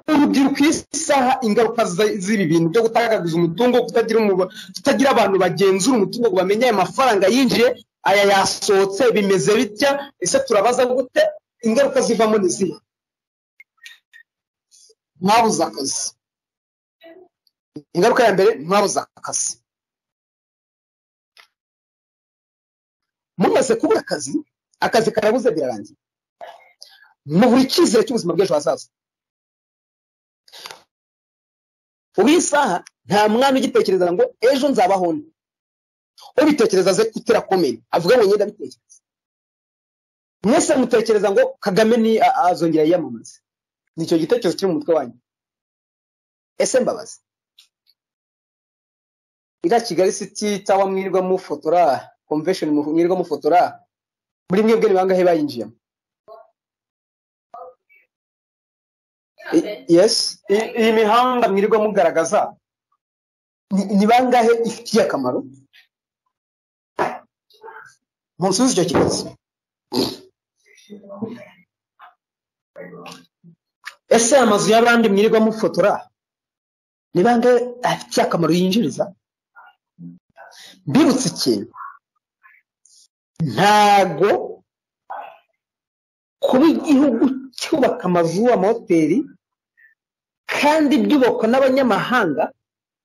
urubyiruko iyi saha ingaruka za- z'ibi bintu byo gutagaguza umutungo kutagira umuba- kutagira abantu bagenzura umutungo ngo bamenye aya mafaranga yinjiye aya yasohotse bimeze bitya ese turabaza gute ingaruka zivamo ni izihe mwabuze akazi ingaruka ya mbere mwabuze akazi mumaze kubura akazi akazi karabuze birarangira mubura icyizere cy'ubuzima bw'ejo hazaza ubu isaha nta mwana ugitekereza ngo ejo nzabaho nde ubitekereza aze kutera komeni avuga ngo ngenda abitekereza mwese mutekereza ngo kagame ni a- azongera yiyamamaze ni icyo gitekerezo kiri mu mutwe wanyu ese mbabazi iriya kigali city cyangwa mwirirwa mufotora convention mu- mwirirwa mufotora muri mwebwe ni bangahe bayinjiyemo I- yes I- iyi mihanda mwirirwa mugaragaza ni- ni bangahe ifitiye akamaro munsubize icyo kibazo ese amazu y'abandi mwirirwa mufotora ni bande afitiye akamaro yinjiriza mbibutse ikintu ntago kuba igihugu cyubaka amazu amahoteli kandi byubakwa n'abanyamahanga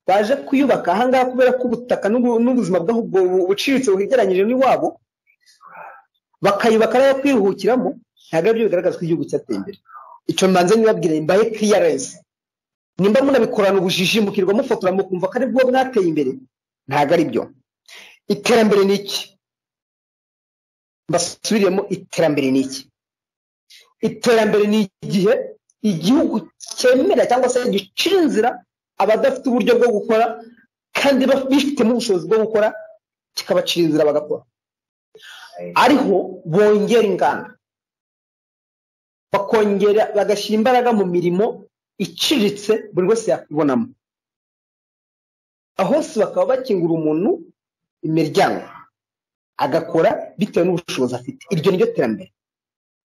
baje kuyubaka ahangaha kubera ko ubutaka n'ubu- n'ubuzima bwaho ubwo bu- buciriritse buhegeranyije n'iwabo bakayubaka n'ayo kwiruhukiramo ntabwo aribyo bigaragaza ko igihugu cyateye imbere icyo mbanza nibabwira mbaye PRS nimba munabikorana ubujiji mukirwa mufotora mukumva ko aribwo mwateye imbere ntabwo aribyo iterambere ni iki mbasubiriyemo iterambere ni iki iterambere ni igihe igihugu cyemera cyangwa se gicira inzira abadafite uburyo bwo gukora kandi baf- bifitemo ubushobozi bwo gukora kikabacira inzira bagakora ariho bongera inganda bakongera bagashyira imbaraga mu mirimo iciriritse buri wese yakibonamo aho hose bakaba bakingura umuntu imiryango agakora bitewe n'ubushobozi afite iryo ni ryo terambere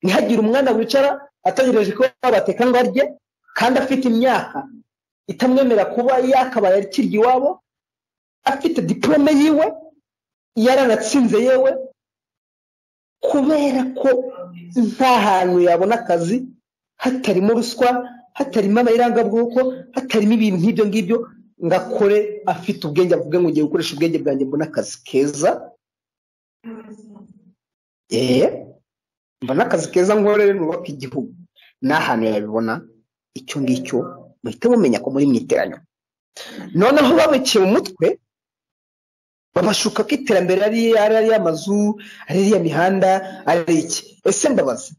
ntihagire umwana wicara ategereje ko bateka ngo arye kandi afite imyaka itamwemerera kuba yakabaye akirya iwabo afite diporome yiwe yaranatsinze yewe kubera ko nta hantu yabona akazi hatarimo ruswa hatarimo abayirangabwoko hatarimo ibintu nk'ibyo ngibyo ngo akore afite ubwenge avuga ngo ngiye gukoresha ubwenge bwanjye mbona akazi keza eee mbona akazi keza nkorere nubaka igihugu nta hantu yabibona icyo ngicyo muhite mumenya ko muri mu iteraniro noneho babiciye mu mutwe babashuka ko iterambere ari ari ariya mazu ari iriya mihanda ari iki ese ndabaza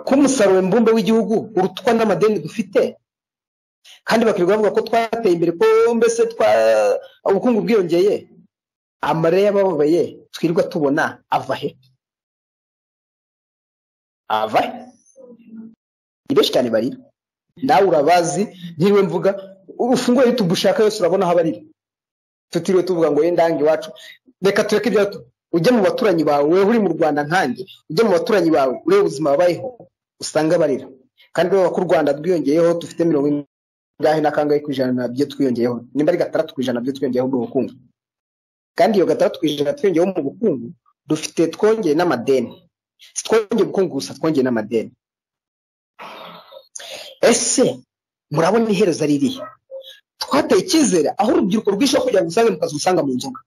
ko umusaruro mbumbe w'igihugu urutwa n'amadeni dufite kandi bakirirwa bavuga ko twateye imbere ko mbese twa ubukungu bwiyongeye amarira y'abababaye twirirwa tubona ava he ava he ni benshi cyane barira nawe urabazi ntiriwe mvuga ufunguye yutube ushaka yose urabona aho barira tutiriwe tuvuga ngo yenda ndange iwacu reka tureke ibyo ujya mu baturanyi bawe wowe uri mu rwanda nkanjye ujya mu baturanyi bawe urebe ubuzima babayeho usanga barira kandi ureba ko u rwanda rwiyongeyeho dufite mirongo ingahe na kangahe ku ijana nabyo twiyongeyeho nimba ari gatandatu ku ijana nabyo twiyongeyeho mu bukungu kandi iyo gatandatu ku ijana twiyongeyeho mu bukungu dufite twongeye n'amadeni si twongeye ubukungu gusa twongeye n'amadeni ese murabona iherezo ari iriya twateye icyizere aho urubyiruko rwishe kugira ngo usange mu kazi usanga mu nzoga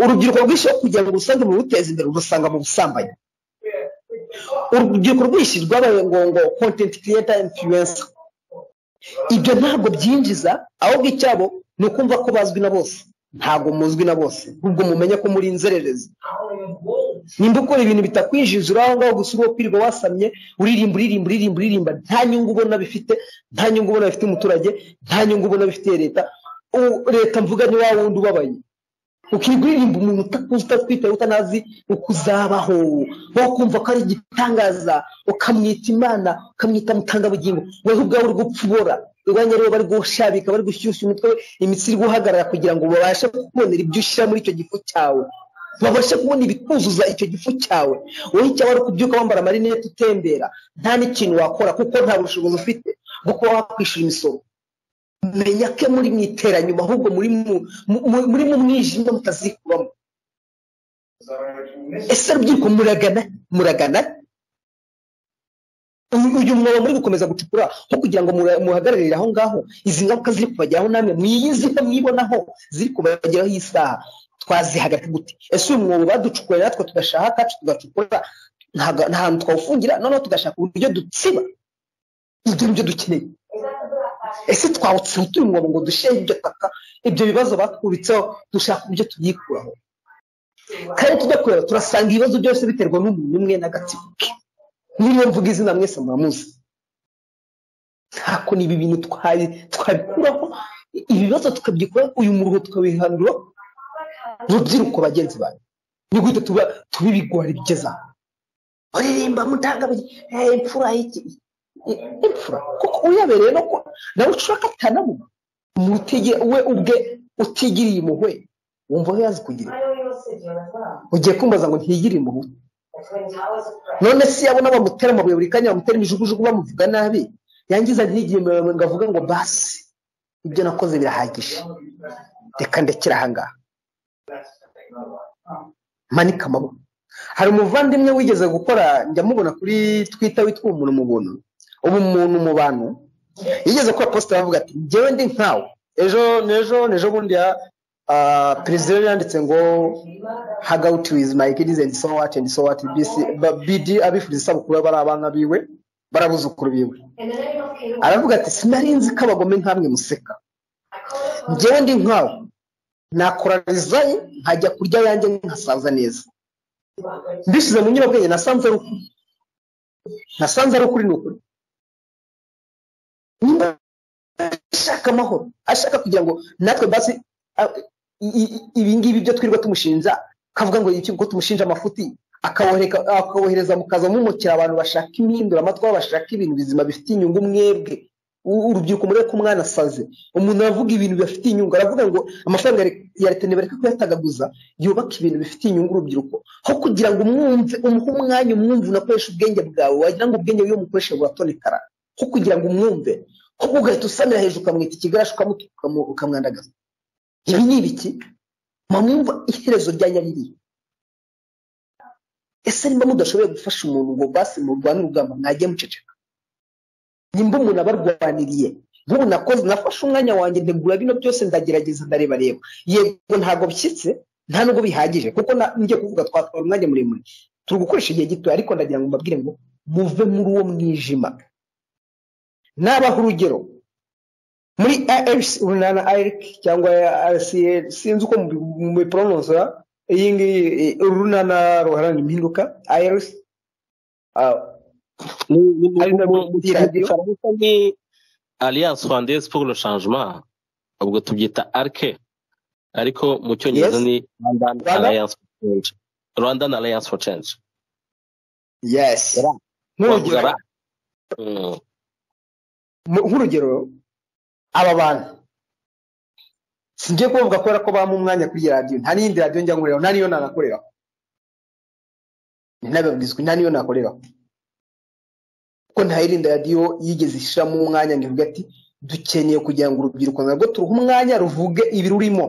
urubyiruko rwishe kugira ngo usange mu ruteza imbere urusanga mu busambanyi urubyiruko rwishi rwabaye ngo kontenti kiriyeta influencer ibyo ntabwo byinjiza ahubwo icyabo ni ukumva ko bazwi na bose ntabwo muzwi na bose ubwo mumenye ko muri inzererezi nimba ukora ibintu bitakwinjiza uri aho ngaho gusa uriho kwirirwa wasamye uririmba uririmba uririmba uririmba nta nyungu ubona bifite nta nyungu ubona bifite umuturage nta nyungu ubona bifitiye leta Ubu leta mvuga ni wa wundi ubabaye ukiguririmba umuntu utakuzi utakwitaye utanazi uko uzabaho wowe ukumva ko ari igitangaza ukamwita imana ukamwita mutangabugingo wowe ubwawe uri gupfubora urwanya rero bari gushabika bari gushyushya umutwe we imitsi iri guhagarara kugira ngo babashe kubonera ibyo ushyira muri icyo gifu cyawe babashe kubona ibikuzuza icyo gifu cyawe wowe icyaba ari ukubyuka wambara amarinete utembera nta n'ikintu wakora kuko nta bushobozi ufite bwo kuba wakwishyura imisoro menya ko muri mu iteranyuma ahubwo muri mu mu- muri mu mwijima mutazikubamo ese rubyiruko muragana muragana uyu uyu mwobo muri gukomeza gucukura nko kugira ngo mura- muhagararire aho ngaho izi ngaruka ziri kubageraho namwe mwiyiziho mwibonaho ziri kubageraho iyi saha twazihagarika gute ese uyu mwobo baducukuye natwe tugashaka akacu tugacukura ntago- nta hantu twawufungira noneho tugashaka uburyo dutsiba ibyo nibyo dukeneye ese twawutseho turi mu mwobo ngo dushyire ibyo taka ibyo bibazo batwubitseho dushaka uburyo tubyikuraho kandi tudakorera turasanga ibibazo byose biterwa n'umuntu umwe n'agatsiko ke niyo mvuga izina mwese muramuzi ntako ni ibi bintu twabi twabikuraho ibibazo tukabyikora uyu muruho tukabihandura rubyiruko bagenzi bawe ni gute tuba tubibigora bigeza baririmba mutangabiri imfura y'iki I- imfura kuko uyabereye no ko nawe ushaka atanabona umuntu utige- we ubwe utigiriye impuhwe wumva aho yazi kugira ugiye kumbaza ngo ntigiriye impuhwe none se yabona bamutera amabuye buri kanya bamutera imijugujugu bamuvuga nabi yangiza ntigiye mirongo ngo avuge ngo basi ibyo nakoze birahagije reka ndekere ahangaha manika amaboko hari umuvandimwe wigeze gukora njya mubona kuri twita witwa umuntu mu buntu ubu umuntu mu bantu yigeze gukora posita aravuga ati njyewe ndi nkawe ejo n'ejo n'ejo bundi ya ah, perezida yari yanditse ngo hang out with my kids and so what and so what BC ba- BD abifuriza isabukuru bari abana biwe barabuzukuru biwe aravuga ati sinari nzi ko abagome nkamwe museka njyewe ndi nkawe nakora rizayi nkajya kurya yanjye nkasaza neza mbishyize mu nyurabwenge nasanze ari ukuri nasanze ari ukuri ni ukuri nimba ashaka amahoro ashaka kugira ngo natwe basi a- i- i- ibingibi byo twirirwa tumushinja kavuga ngo iki ko tumushinja amafuti akawohereka- akawohereza mukaza mumukira abantu bashaka impinduramatwi aho bashaka ibintu bizima bifitiye inyungu mwebwe U- urubyiruko murebe ko umwana asaze umuntu aravuga ibintu bibafitiye inyungu aravuga ngo amafaranga ya re- ya leta nibareka kuyatagaguza yubake ibintu bifitiye inyungu urubyiruko aho kugira ngo umwumve umuhe umwanya umwumve unakoresha ubwenge bwawe wagira ngo ubwenge bwiwe umukoresha buratonekara aho kugira ngo umwumve ahubwo ugahita usamira hejuru ukamwita ikigarashi ukamutuka ukamu- ukamwandagaza ibi ni ibiki mwamwumva iherezo rya nyariri ese nimba mudashoboye gufasha umuntu ngo basi murwane urugamba mwajye muceceka nimba umuntu abarwaniriye nk'ubu nakoze nafashe umwanya wanjye ntegura bino byose ndagerageza ndareba reba yego ntabwo bishyitse nta nubwo bihagije kuko na- njye kuvuga twatwara umwanya muremure turi gukoresha igihe gito ariko ndagira ngo mbabwire ngo muve muri uwo mwijima nabaha urugero muri ARC urunana ARC cyangwa RCL sinzi uko mubipronosora iyi ngiyi eh, urunana ruharanira impinduka ARC Ah, Mu- mu- Ari na mu- mu muri radio? Gifaransa ni alliance rwandaise pour le changement ubwo tubyita arke ariko mu cyongereza Yes. ni rwandan Rwanda? alliance for change rwandan alliance for change yes Ra. nk'urugero Ra. Mm. mu- nk'urugero aba bantu singiye kubavuga kubera ko bampa umwanya kuri iyi radiyo nta n'iyindi radiyo njya nkoreraho nta n'iyo nanakoreraho ntabibwizwe nta n'iyo nakoreraho kuko nta yindi radiyo yigeze ishyiramo umwanya ngo ivuge ati dukeneye kugira ngo urubyiruko narwo turuhe umwanya ruvuge ibi rurimo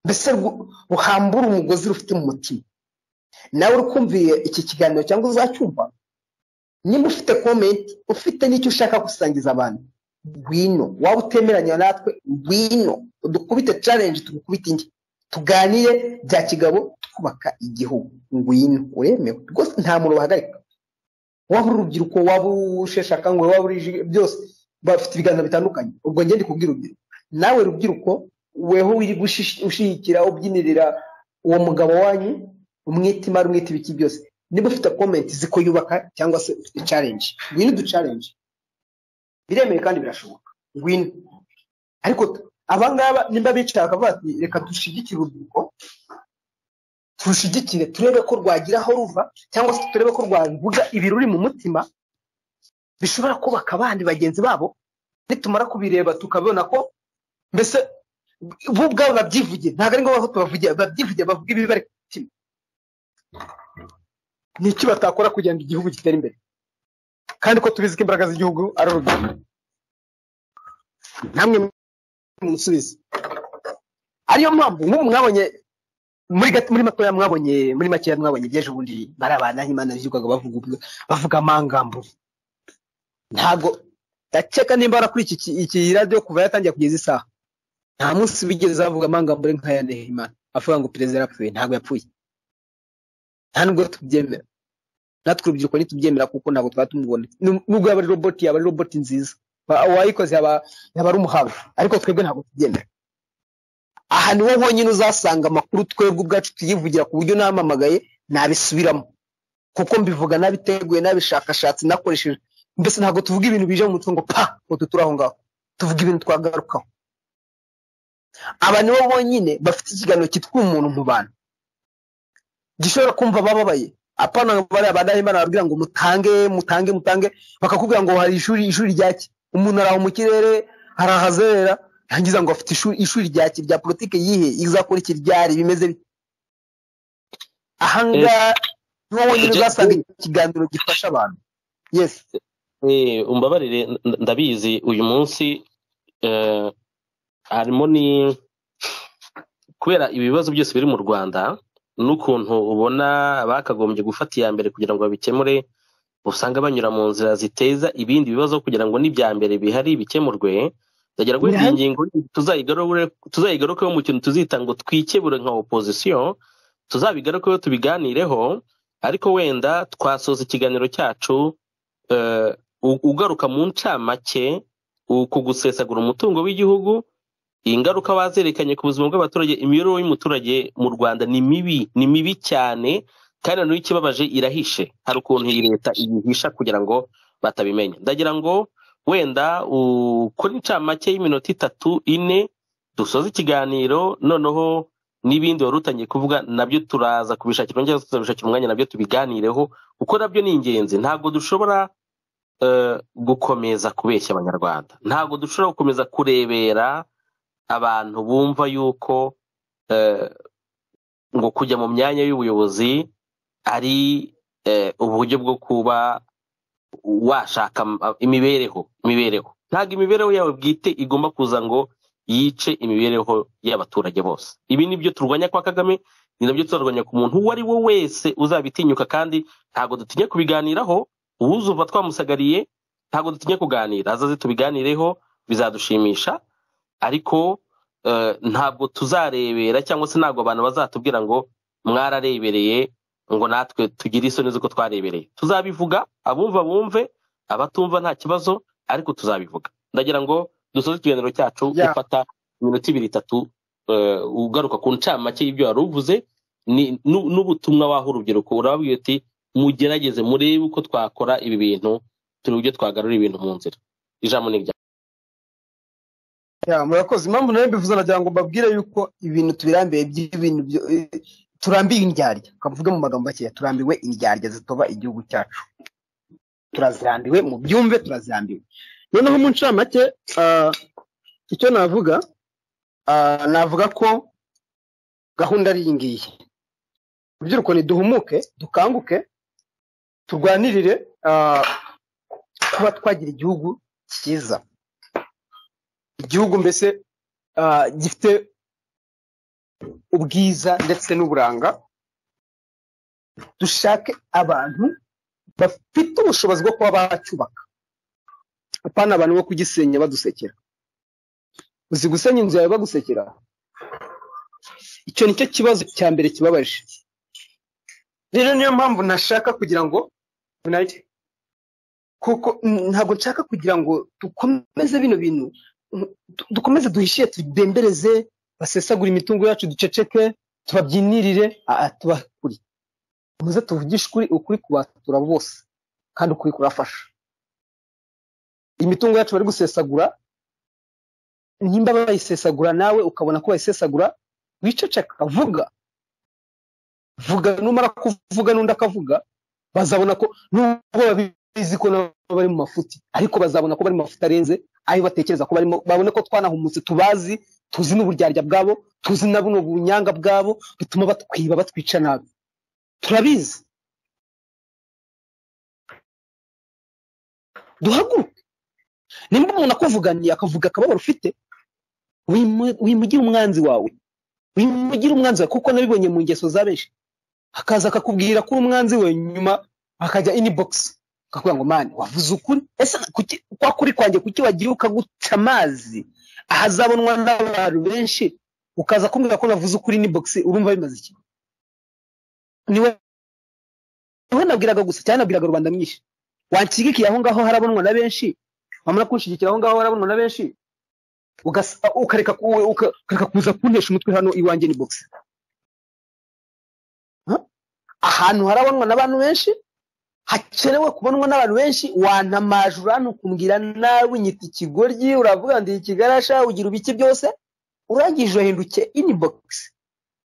mbese rwu- ruhambure umugozi rufite mu mutima nawe uri kumviye iki kiganiro cyangwa uzacyumva niba ufite komenti ufite n'icyo ushaka gusangiza abantu ngwino waba utemeranya natwe ngwino dukubite challenge tugukubite indi tuganire bya kigabo twubaka igihugu ngwino uremewe rwose nta muntu bahagarika waba uri urubyiruko waba usheshe akanguhe waba uri iji- byose bafite ibiganza bitandukanye ubwo njye ndi kubwira urubyiruko nawe rubyiruko weho wiri gushish- ushigikira ubyinirira uwo mugabo wanyu umwite imari umwite ibiki byose niba ufite komenti ziko yubaka cyangwa se ufite challenge ngwino udu challenge biremewe kandi birashoboka ngwino ariko t- abangaba nimba bicara bakavuga ati reka dushigikire urubyiruko turushigikire turebe ko rwagira aho ruva cyangwa se turebe ko rwavuga ibiruri mu mutima bishobora kubaka abandi bagenzi babo nitumara kubireba tukabona ko mbese bo ubwabo babyivuge ntabwo ari ngombwa ko tubavugira babyivuge bavuga ibibi bari ku mutima ni iki batakora kugira ngo igihugu gitere imbere kandi ko tubizi ko imbaraga z'igihugu ari urubyiruko namwe musubize ariyo mpamvu nk'ubu mwabonye muri gato muri matoya mwabonye muri makeya mwabonye iby'ejo bundi bari abantu nk'imana birirwaga bavuga ubwo- bavuga amangambo ntabwo ndakeka nimba barakuri iki ki- iki radiyo kuva yatangira kugeza isaha nta munsi bigeze bavuga amangambo ari nk'aya nehimana avuga ngo perezida yarapfuye ntabwo yapfuye nta nubwo tubyemera natwe urubyiruko ntitubyemera kuko ntabwo twaba tumubona Nu- nubwo yaba ari roboti yaba ari roboti nziza Ba- uwayikoze yaba yaba ari umuhanga ariko twebwe ntabwo tubyemera aha ni wo honyine uzasanga amakuru twebwe ubwacu tuyivugira ku buryo namamagaye nabisubiramo kuko mbivuga nabiteguye nabishakashatse nakoresheje mbese ntabwo tuvuga ibintu bije mu mutungo pa ngo tuture aho ngaho tuvuga ibintu twagarukaho aba ni bo bonyine bafite ikiganiro cyitwa umuntu mu bantu gishobora kumva abababaye apana bari abadahimana bababwira ngo mutange mutange mutange bakakubwira ngo hari ishuri ishuri ryaki umuntu araho mu kirere arahazerera yangiza ngo afite ishuri ishuri ryaki rya politike yihe izakora iki ryari bimeze bite ahangaha ni wowe nyine uzasanga ikiganiro gifasha abantu yes Eh, umbabarire n- ndabizi uyu munsi eh, harimo ni kubera ibibazo byose biri mu rwanda n'ukuntu ubona bakagombye gufata iya mbere kugira ngo babikemure usanga banyura mu nzira ziteza ibindi bibazo kugira ngo n'ibya mbere bihari bikemurwe ndagera kuri iyi Bihari. ngingo tuzayigarure- tuzayigarukeho mu kintu tuzita ngo twikebure nka opozisiyo tuzabigarukeho tubiganireho ariko wenda twasoza ikiganiro cyacu eh, u- ugaruka mu ncamake u- ku gusesagura umutungo w'igihugu ingaruka bazerekanye ku buzima bw'abaturage imibereho y'umuturage mu rwanda ni mibi ni mibi cyane kandi na ikibabaje irahishe hari ukuntu iyi leta ibihisha kugira ngo batabimenya ndagira ngo wenda u- kuri ncamake y'iminota itatu ine dusoze ikiganiro noneho n'ibindi wari utangiye kuvuga nabyo turaza kubishakira umwanya tuzabishakira umwanya nabyo tubiganireho kuko nabyo ni ingenzi ntabwo dushobora eh, gukomeza kubeshya abanyarwanda ntabwo dushobora gukomeza kurebera abantu bumva yuko eh, ngo kujya mu myanya y'ubuyobozi ari eh, uburyo bwo kuba washaka am- imibereho imibereho ntabwo imibereho yawe bwite igomba kuza ngo yice imibereho y'abaturage bose ibi ni byo turwanya kwa kagame ni nabyo tuzarwanya ku muntu uwo ari we wese uzabitinyuka kandi ntabwo dutinya kubiganiraho uwuzumva twamusagariye ntabwo dutinya kuganira azaze tubiganireho bizadushimisha ariko eh, ntabwo tuzarebera cyangwa se ntabwo abantu bazatubwira ngo mwararebereye ngo natwe tugire isoni z'uko twarebereye tuzabivuga abumva bumve abatumva nta kibazo ariko tuzabivuga ndagira ngo dusoze ikiganiro cyacu Yeah. ufata iminota ibiri itatu eh, ugaruka ku ncamake y'ibyo wari uvuze ni- nu- n'ubutumwa waha urubyiruko urababwira uti mugerageze murebe uko twakora ibi bintu turebe uburyo twagarura ibintu mu nzira ijambo ni rya Ya, murakoze impamvu nayo mbivuze nagira ngo mbabwire yuko ibintu tubirambiwe by'ibintu byo- eh, turambiwe indyarya kavuge mu magambo makeya turambiwe indyarya zitoba igihugu cyacu turazirambiwe mu byumve turazirambiwe noneho mu ncamake ah, icyo navuga ah, navuga ko gahunda ari iyi ngiyi urubyiruko niduhumuke dukanguke turwanirire ah, kuba twagira igihugu cyiza igihugu mbese ah, gifite ubwiza ndetse n'uburanga dushake abantu bafite ubushobozi bwo kuba bacyubaka apana abantu bo kugisenya badusekera uzi gusenya inzu yawe bagusekera icyo nicyo kibazo cya mbere kibabaje rero niyo mpamvu ntashaka kugira ngo United, kuko mm, ntabwo nshaka kugira ngo dukomeze bino bintu du- dukomeze duhishiye tudembereze basesagure imitungo yacu duceceke tubabyinirire aa tubakuri muze tuvugishe ukuri ukuri kubatura bose kandi ukuri kurafasha imitungo yacu bari gusesagura nimba bayisesagura nawe ukabona ko bayisesagura wiceceka vuga vuga numara kuvuga n'undi akavuga bazabona ko nubwo babizi ko nabo bari mu mafuti ariko bazabona ko bari mu mafuti arenze ayo batekereza ko barimo babone ko twanahumutse tubazi tuzi n'uburyarya bwabo tuzi na buno bunyanga bwabo bituma batwiba batwica nabi turabizi duhaguruke nimba umuntu akuvuganiye akavuga akababaro ufite wimu- wimugire umwanzi wawe wimugire umwanzi wawe kuko nabibonye mu ngeso za benshi akaza akakubwira ko umwanzi we nyuma akajya inibogisi akavuga ngo mani wavuze ukuri ese kuki kwa kuri kwanjye kuki wagiye ukaguca amazi ahazabonwa n'abantu benshi ukaza kumbwira ko navuze ukuri inibogisi urumva bimaze iki niwe niwe nabwiraga gusa cyane nabwiraga rubanda mwinshi wanshyigikiye aho ngaho harabonwa na benshi wamara kunshyigikira aho ngaho harabonwa na benshi ugasa- ukareka ku- uka- ukareka kuza kuntesha umutwe hano iwanjye ni bogisi ahantu harabonwa n'abantu benshi hakenewe kubonwa n'abantu benshi wantamaje uranukumbwira nawe nyita ikigoryi uravuga ndi ikigarasha ugira ibiki byose urangije uhinduke inibogisi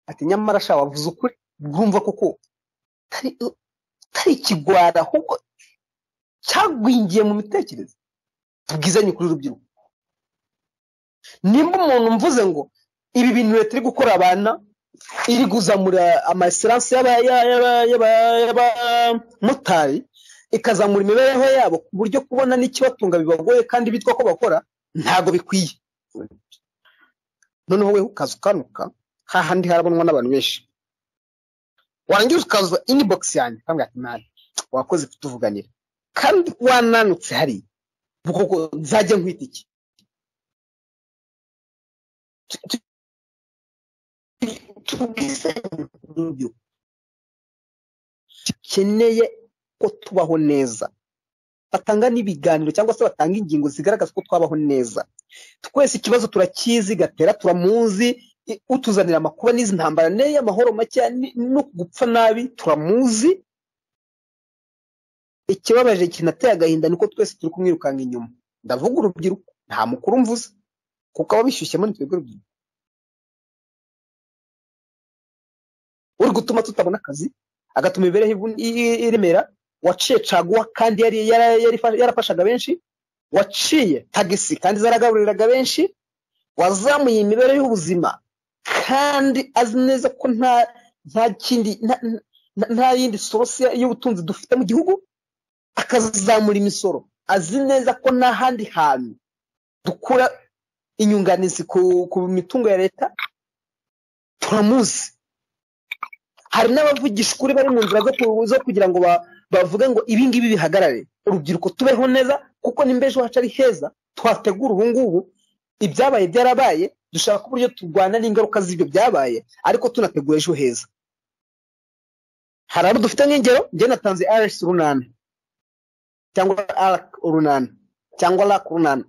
ati nyamara sha wavuze ukuri bwumva kuko utari utari ikigwara ahubwo cyagwingiye mu mitekerereze tubwizanye kuri rubyiruko nimba umuntu mvuze ngo ibi bintu leta iri gukora abana iri kuzamura amaeseranse y'abamotari ikazamura imibereho yabo ku buryo kubona n'ikibatunga bibagoye kandi bitwa ko bakora ntabwo bikwiye noneho we ukaza ukanuka hahandi harabonwa n'abantu benshi warangiza ukaza inibogisi yanjye ukambwira ati mani wakoze kutuvuganira kandi wananutse hariya kuko nzajya nkwita iki tubwisenyo dukeneye ko tubaho neza batanga n'ibiganiro cyangwa se batanga ingingo zigaragaza ko twabaho neza twese ikibazo turakizi gatera turamuzi i- utuzanira amakuba n'izi ntambara n'iyi amahoro makeya ni- no gupfa nabi turamuzi ikibabaje kinateye agahinda ni uko twese turi kumwirukanka inyuma ndavuga urubyiruko nta mukuru mvuze kuko aba bishyushyemo ni twebwe rubyiruko uri gutuma tutabona akazi agatuma imibereho ivu- i- i- iremera waciye caguwa kandi yari yara- yari- yarafashaga benshi waciye tagisi kandi zaragaburiraga benshi wazamuye imibereho y'ubuzima kandi azi neza ko nta nta kindi nta- nta- nta yindi source y'ubutunzi dufite mu gihugu akazamura imisoro azi neza ko nta handi hantu dukura inyunganizi ku, ku mitungo ya leta turamuzi hari n'abavugisha ukuri bari mu nzira zo ku- zo kugira ngo ba- bavuge ngo ibi ngibi bihagarare urubyiruko tubeho neza kuko nimba ejo hacu ari heza twategura ubu ngubu ibyabaye byarabaye dushaka uburyo turwana n'ingaruka z'ibyo byabaye ariko tunategura ejo heza hari abo dufite nk'ingero njye natanze rs runana cyangwa arc runana cyangwa rac runana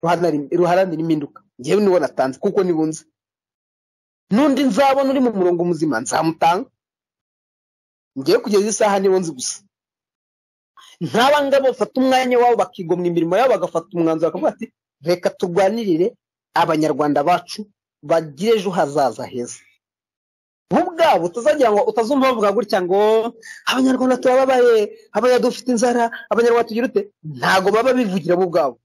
ruharanira impinduka njyewe nibo natanze kuko nibunze n'undi nzabona uri mu murongo muzima nzamutanga ngewe kugeza isaha nibo nzi gusa nk'aba ngabo bafata umwanya wabo bakigomwa imirimo yabo bagafata umwanzuro bakavuga ati reka turwanirire abanyarwanda bacu bagire ejo hazaza heza bo ubwabo utazagira ngo utazumva bavuga gutya ngo abanyarwanda turababaye abanya dufite inzara abanyarwanda tugira ute ntago baba bivugira bo ubwabo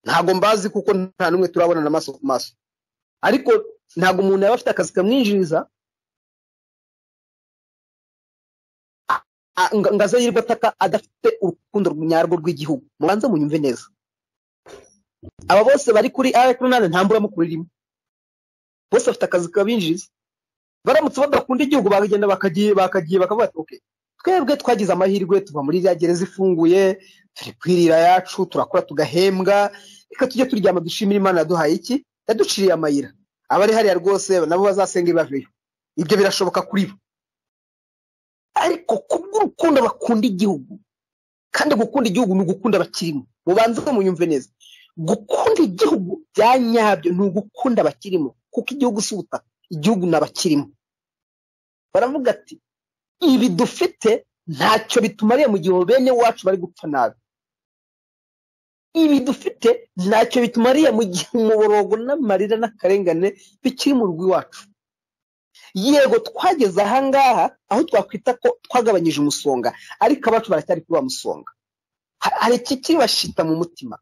ntago mbazi kuko nta n'umwe turabonana amaso ku maso ariko ntago umuntu yaba afite akazi kamwinjiriza a- a- nga- ngo aze yirirwa ataka adafite urukundo nyarwo rw'igihugu mubanze munyumve neza aba bose bari kuri rnr nta mburamukuru irimo bose bafite akazi kabinjiriza baramutse badakunda igihugu bakagenda bakagiye bakagiye bakavuga ati okay twebwe twagize amahirwe tuva muri iriya gereza ifunguye turi kwirira yacu turakora tugahembwa reka tujye turyama dushimira imana yaduhaye iki yaduciriye amayira abari hariya rwose nabo bazasenga ibibaveyo ibyo birashoboka kuri bo ariko kubw'urukundo bakunda igihugu kandi gukunda igihugu ni ugukunda abakirimo mubanze munyumve neza gukunda igihugu bya nyabyo ni ugukunda abakirimo kuko igihugu si ubutaka igihugu ni abakirimo baravuga ati ibi dufite ntacyo bitumariye mu gihe bene wacu bari gupfa nabi ibi dufite ntacyo bitumariye mu gihe umuborogo n'amarira n'akarengane bikiri mu rugo iwacu yego twageze ahangaha aho twakwita ko twagabanyije umusonga ariko abacu baracyari kuri wa musonga Ha- hari ikikibashita mu mutima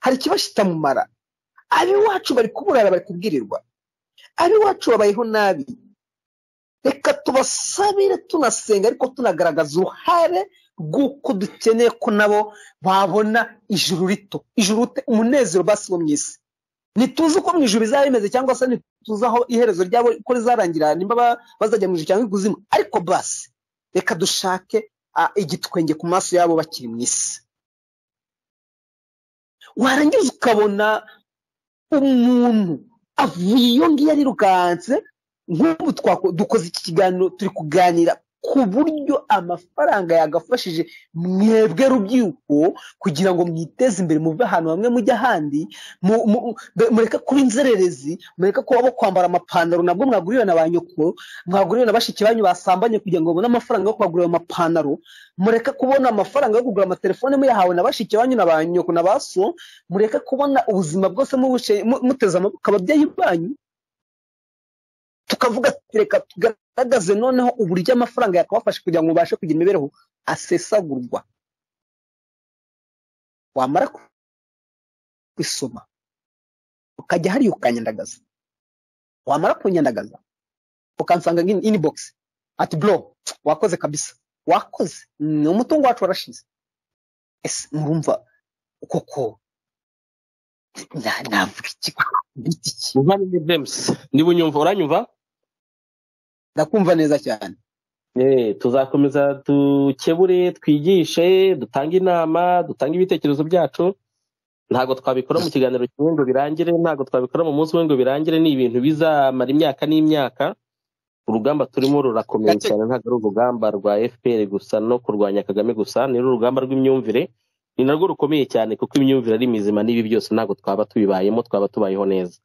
hari ikibashita mu mara ab'iwacu bari kuburara bari kubwirirwa ab'iwacu babayeho nabi reka tubasabire tunasenga ariko tunagaragaza uruhare rw'uko dukeneye ko nabo babona ijuru rito ijuru te- umunezero basi wo mu isi ntituzi uko mu ijuru bizaba bimeze cyangwa se ntituzi aho iherezo ryabo uko rizarangira nimba ba- bazajya mu ijuru cyangwa ikuzimu ariko basi reka dushake ah, igitwenge ku maso yabo bakiri mu isi warangiza ukabona umuntu avuye iyo ngiyo arirukanse nk'ubu twako- dukoze iki kiganiro turi kuganira ku buryo amafaranga yagafashije mwebwe rubyiruko kugira ngo mwiteze imbere muve ahantu hamwe mujye ahandi mu- mu- mbe- mureke kuba inzererezi mureke kuba bo kwambara amapantaro nabwo mwaguriwe na ba nyoko mwaguriwe na bashiki banyu basambanye kugira ngo babone amafaranga yo kubagurira ayo mapantaro mureke kubona amafaranga yo kugura amatelefone muyahawe na bashiki banyu na ba nyoko na ba so mureke kubona ubuzima bwose mubuce- mu- muteze amaboko ababyeyi banyu tukavuga ati reka tugaragaze noneho uburyo amafaranga yakabafasha kugira ngo mubashe kugira imibereho asesagurwa wamara kwisoma ukajya hariya ukanyandagaza wamara kunyandagaza ukansanga nka inbox ati bro wakoze kabisa wakoze ni umutungo wacu warashize ese murumva koko na- navuga iki Mbita iki muvane ni james niba unyumva uranyumva ndakumva neza cyane Eh, tuzakomeza dukebure twigishe dutange inama dutange ibitekerezo byacu ntabwo twabikora mu kiganiro kimwe ngo birangire ntabwo twabikora mu munsi umwe ngo birangire ni ibintu bizamara imyaka n'imyaka urugamba turimo rurakomeye Gake- cyane ntabwo ari urugamba rwa fpr gusa no kurwanya kagame gusa ni urugamba rw'imyumvire ni narwo rukomeye cyane kuko imyumvire ari mizima n'ibi byose ntabwo twaba tubibayemo twaba tubayeho neza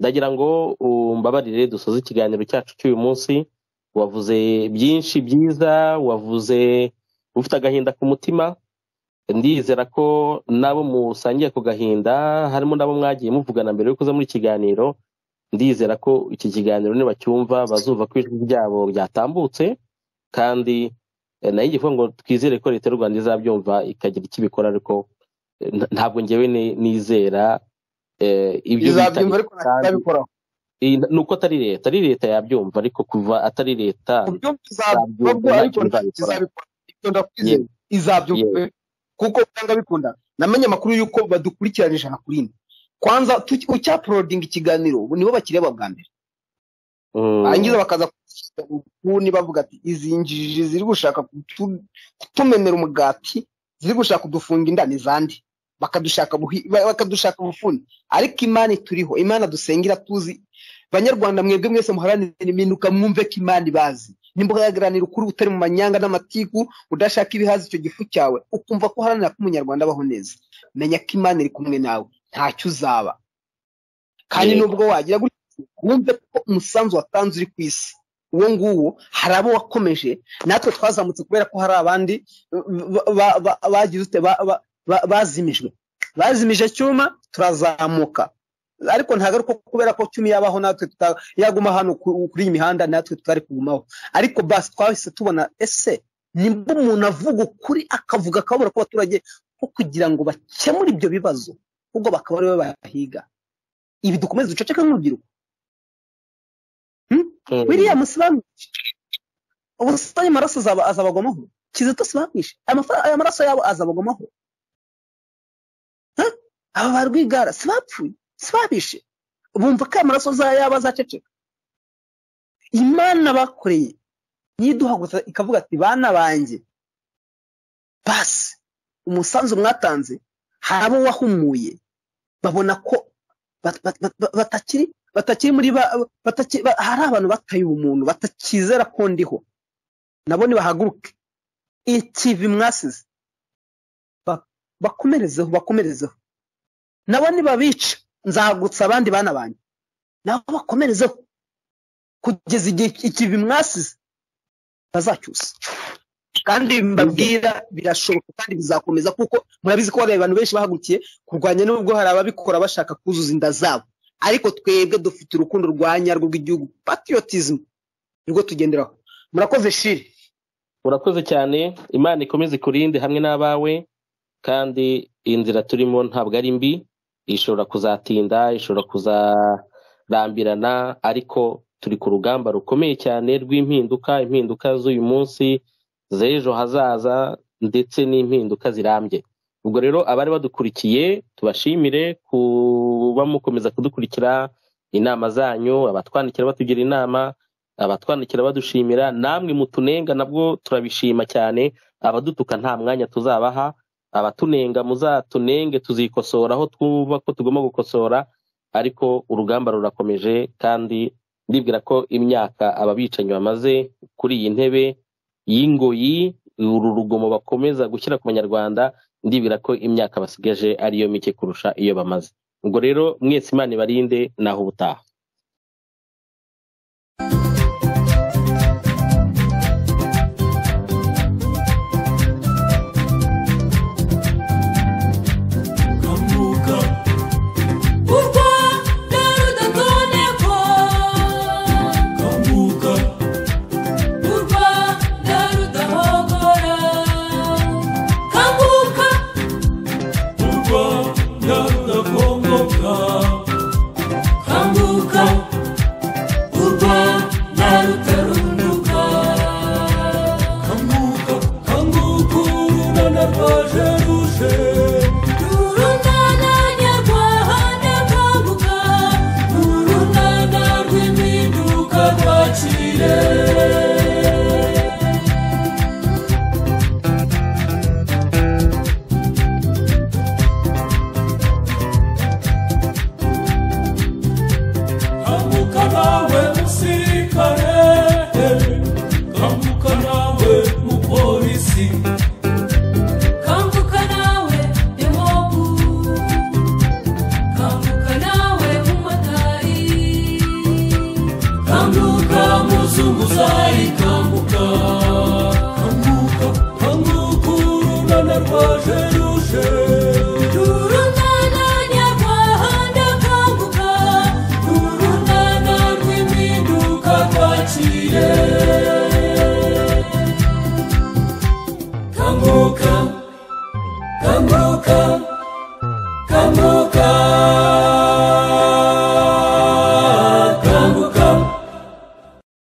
ndagira ngo umbabarire dusoze ikiganiro cyacu cy'uyu munsi wavuze byinshi byiza wavuze ufite agahinda ku mutima ndizera ko nabo musangiye ku gahinda harimo nabo mwagiye muvugana mbere yo kuza muri iki kiganiro ndizera ko iki kiganiro nibacyumva bazumva ko ijwi ryabo ryatambutse kandi eh, nayo igivuga ngo twizere ko leta y'u rwanda izabyumva ikagira icyo ibikora ariko eh, nta- ntabwo ngewe ni- nizera eh, ibyo bita izabyumva ariko ntabikoraho iyi- ni uko atari leta ari leta yabyumva ariko kuva atari leta ubyumva izabyumva bwo Ntabwo ariko nzabikora. ntizabikora ibyo ndakwizeye izabyumva kuko usanga bikunda namenye amakuru y'uko badukurikirana ijana kuri ine kwanza tu- ucyaporodinga ikiganiro ubu nibo bakireba bwa mbere Mm. barangiza bakaza kuni bavuga ati izi njiji ziri gushaka kutu- kutumenera umugati ziri gushaka kudufunga inda ni zande bakadushaka buhi- ba- bakadushaka bufuni ariko imana ituriho imana dusengera tuzi banyarwanda mwebwe mwese muharanire iminuka mwumve ko imana ibazi nimbuharanira ukuri utari mu manyanga n'amatiku udashaka ibihaza icyo gifu cyawe ukumva ko uharanira ko umunyarwanda abaho neza menya ko imana iri kumwe nawe ntacyo uzaba kandi Yego. nubwo wagira gutya wumve ko umusanzu watanze uri ku isi uwo nguwo hari abo wakomeje natwe twazamutse kubera ko hari abandi ba- ba- ba- bagize ute ba- ba- ba- bazimijwe bazimije cyuma turazamuka ariko ntabwo ari uko kubera ko cyuma yabaho natwe tuta- yaguma hano ku- kuri iyi mihanda natwe tutari kugumaho ariko basi twahise tubona ese nimba umuntu avuga ukuri akavuga akabura ko abaturage ko kugira ngo bakemure ibyo bibazo ahubwo bakaba aribo bahiga ibi dukomeze duceceke nk'urubyiruko Mm. biriya musibanishe ubusitani amaraso azaba- azabagwamaho kizito sibanishe Amafa- aya maraso yabo azabagwamaho Ha? aba ba rwigara sibapfuye sibabishe bumva ko aya maraso za- yabo azaceceka imana bakoreye niduhagurutsa ikavuga ati bana banjye basi umusanzu mwatanze hari abo wahumuye babona ko bat- bat- bat- batakiri batakiri muri ba, bataki, ba, hari abantu bataye ubumuntu batakizera ko ndiho nabo nibahaguruke ikivi mwasize Ba- bakomerezeho bakomerezeho nabo nibabica nzahagurutsa abandi bana banjye nabo bakomerezeho kugeza igihe ikivi mwasize bazacyusa kandi mbabwira birashoboka kandi bizakomeza kuko murabizi ko hari abantu benshi bahagurukiye kurwanya nubwo hari ababikora bashaka kuzuza inda zabo ariko twebwe dufite urukundo rwa nyarwo rw'igihugu patriotism nibwo tugenderaho murakoze shiri urakoze cyane imana ikomeze ikurinde hamwe n'abawe kandi inzira turimo ntabwo ari mbi ishobora kuzatinda ishobora kuzarambirana ariko turi ku rugamba rukomeye cyane rw'impinduka impinduka z'uyu munsi z'ejo hazaza ndetse n'impinduka zirambye ubwo rero abari badukurikiye tubashimire kuba mukomeza kudukurikira inama zanyu abatwandikira batugira inama abatwandikira badushimira namwe mutunenga nabwo turabishima cyane abadutuka nta mwanya tuzabaha abatunenga muzatunenge tuzikosora aho twumva ko tugomba gukosora ariko urugamba rurakomeje kandi ndibwira ko imyaka ababicanyi bamaze kuri iyi ntebe y'ingoyi uru rugomo bakomeza gushyira ku banyarwanda ndibwira ko imyaka basigaje ariyo mike kurusha iyo bamaze ubwo rero mwese imana ibarinde naho ubutaha kanguka u rwanda rudatonekwa kanguka u rwanda rudahogora kanguka u rwanda rudakongoka kanguka u rwanda rutarunduka kanguka kanguka urunana rwaje ruje urunana nyarwanda kanguka urunana rw'impinduka rwakire kanguka nawe musirikare kanguka nawe mupolisi kanguka nawe demobu kanguka nawe umumotari kanguka kanguka muzunguzayi kanguka kanguka kanguka urunana rwaje ruje urunana nyarwanda kanguka urunana rw'impinduka rwakire kanguka kanguka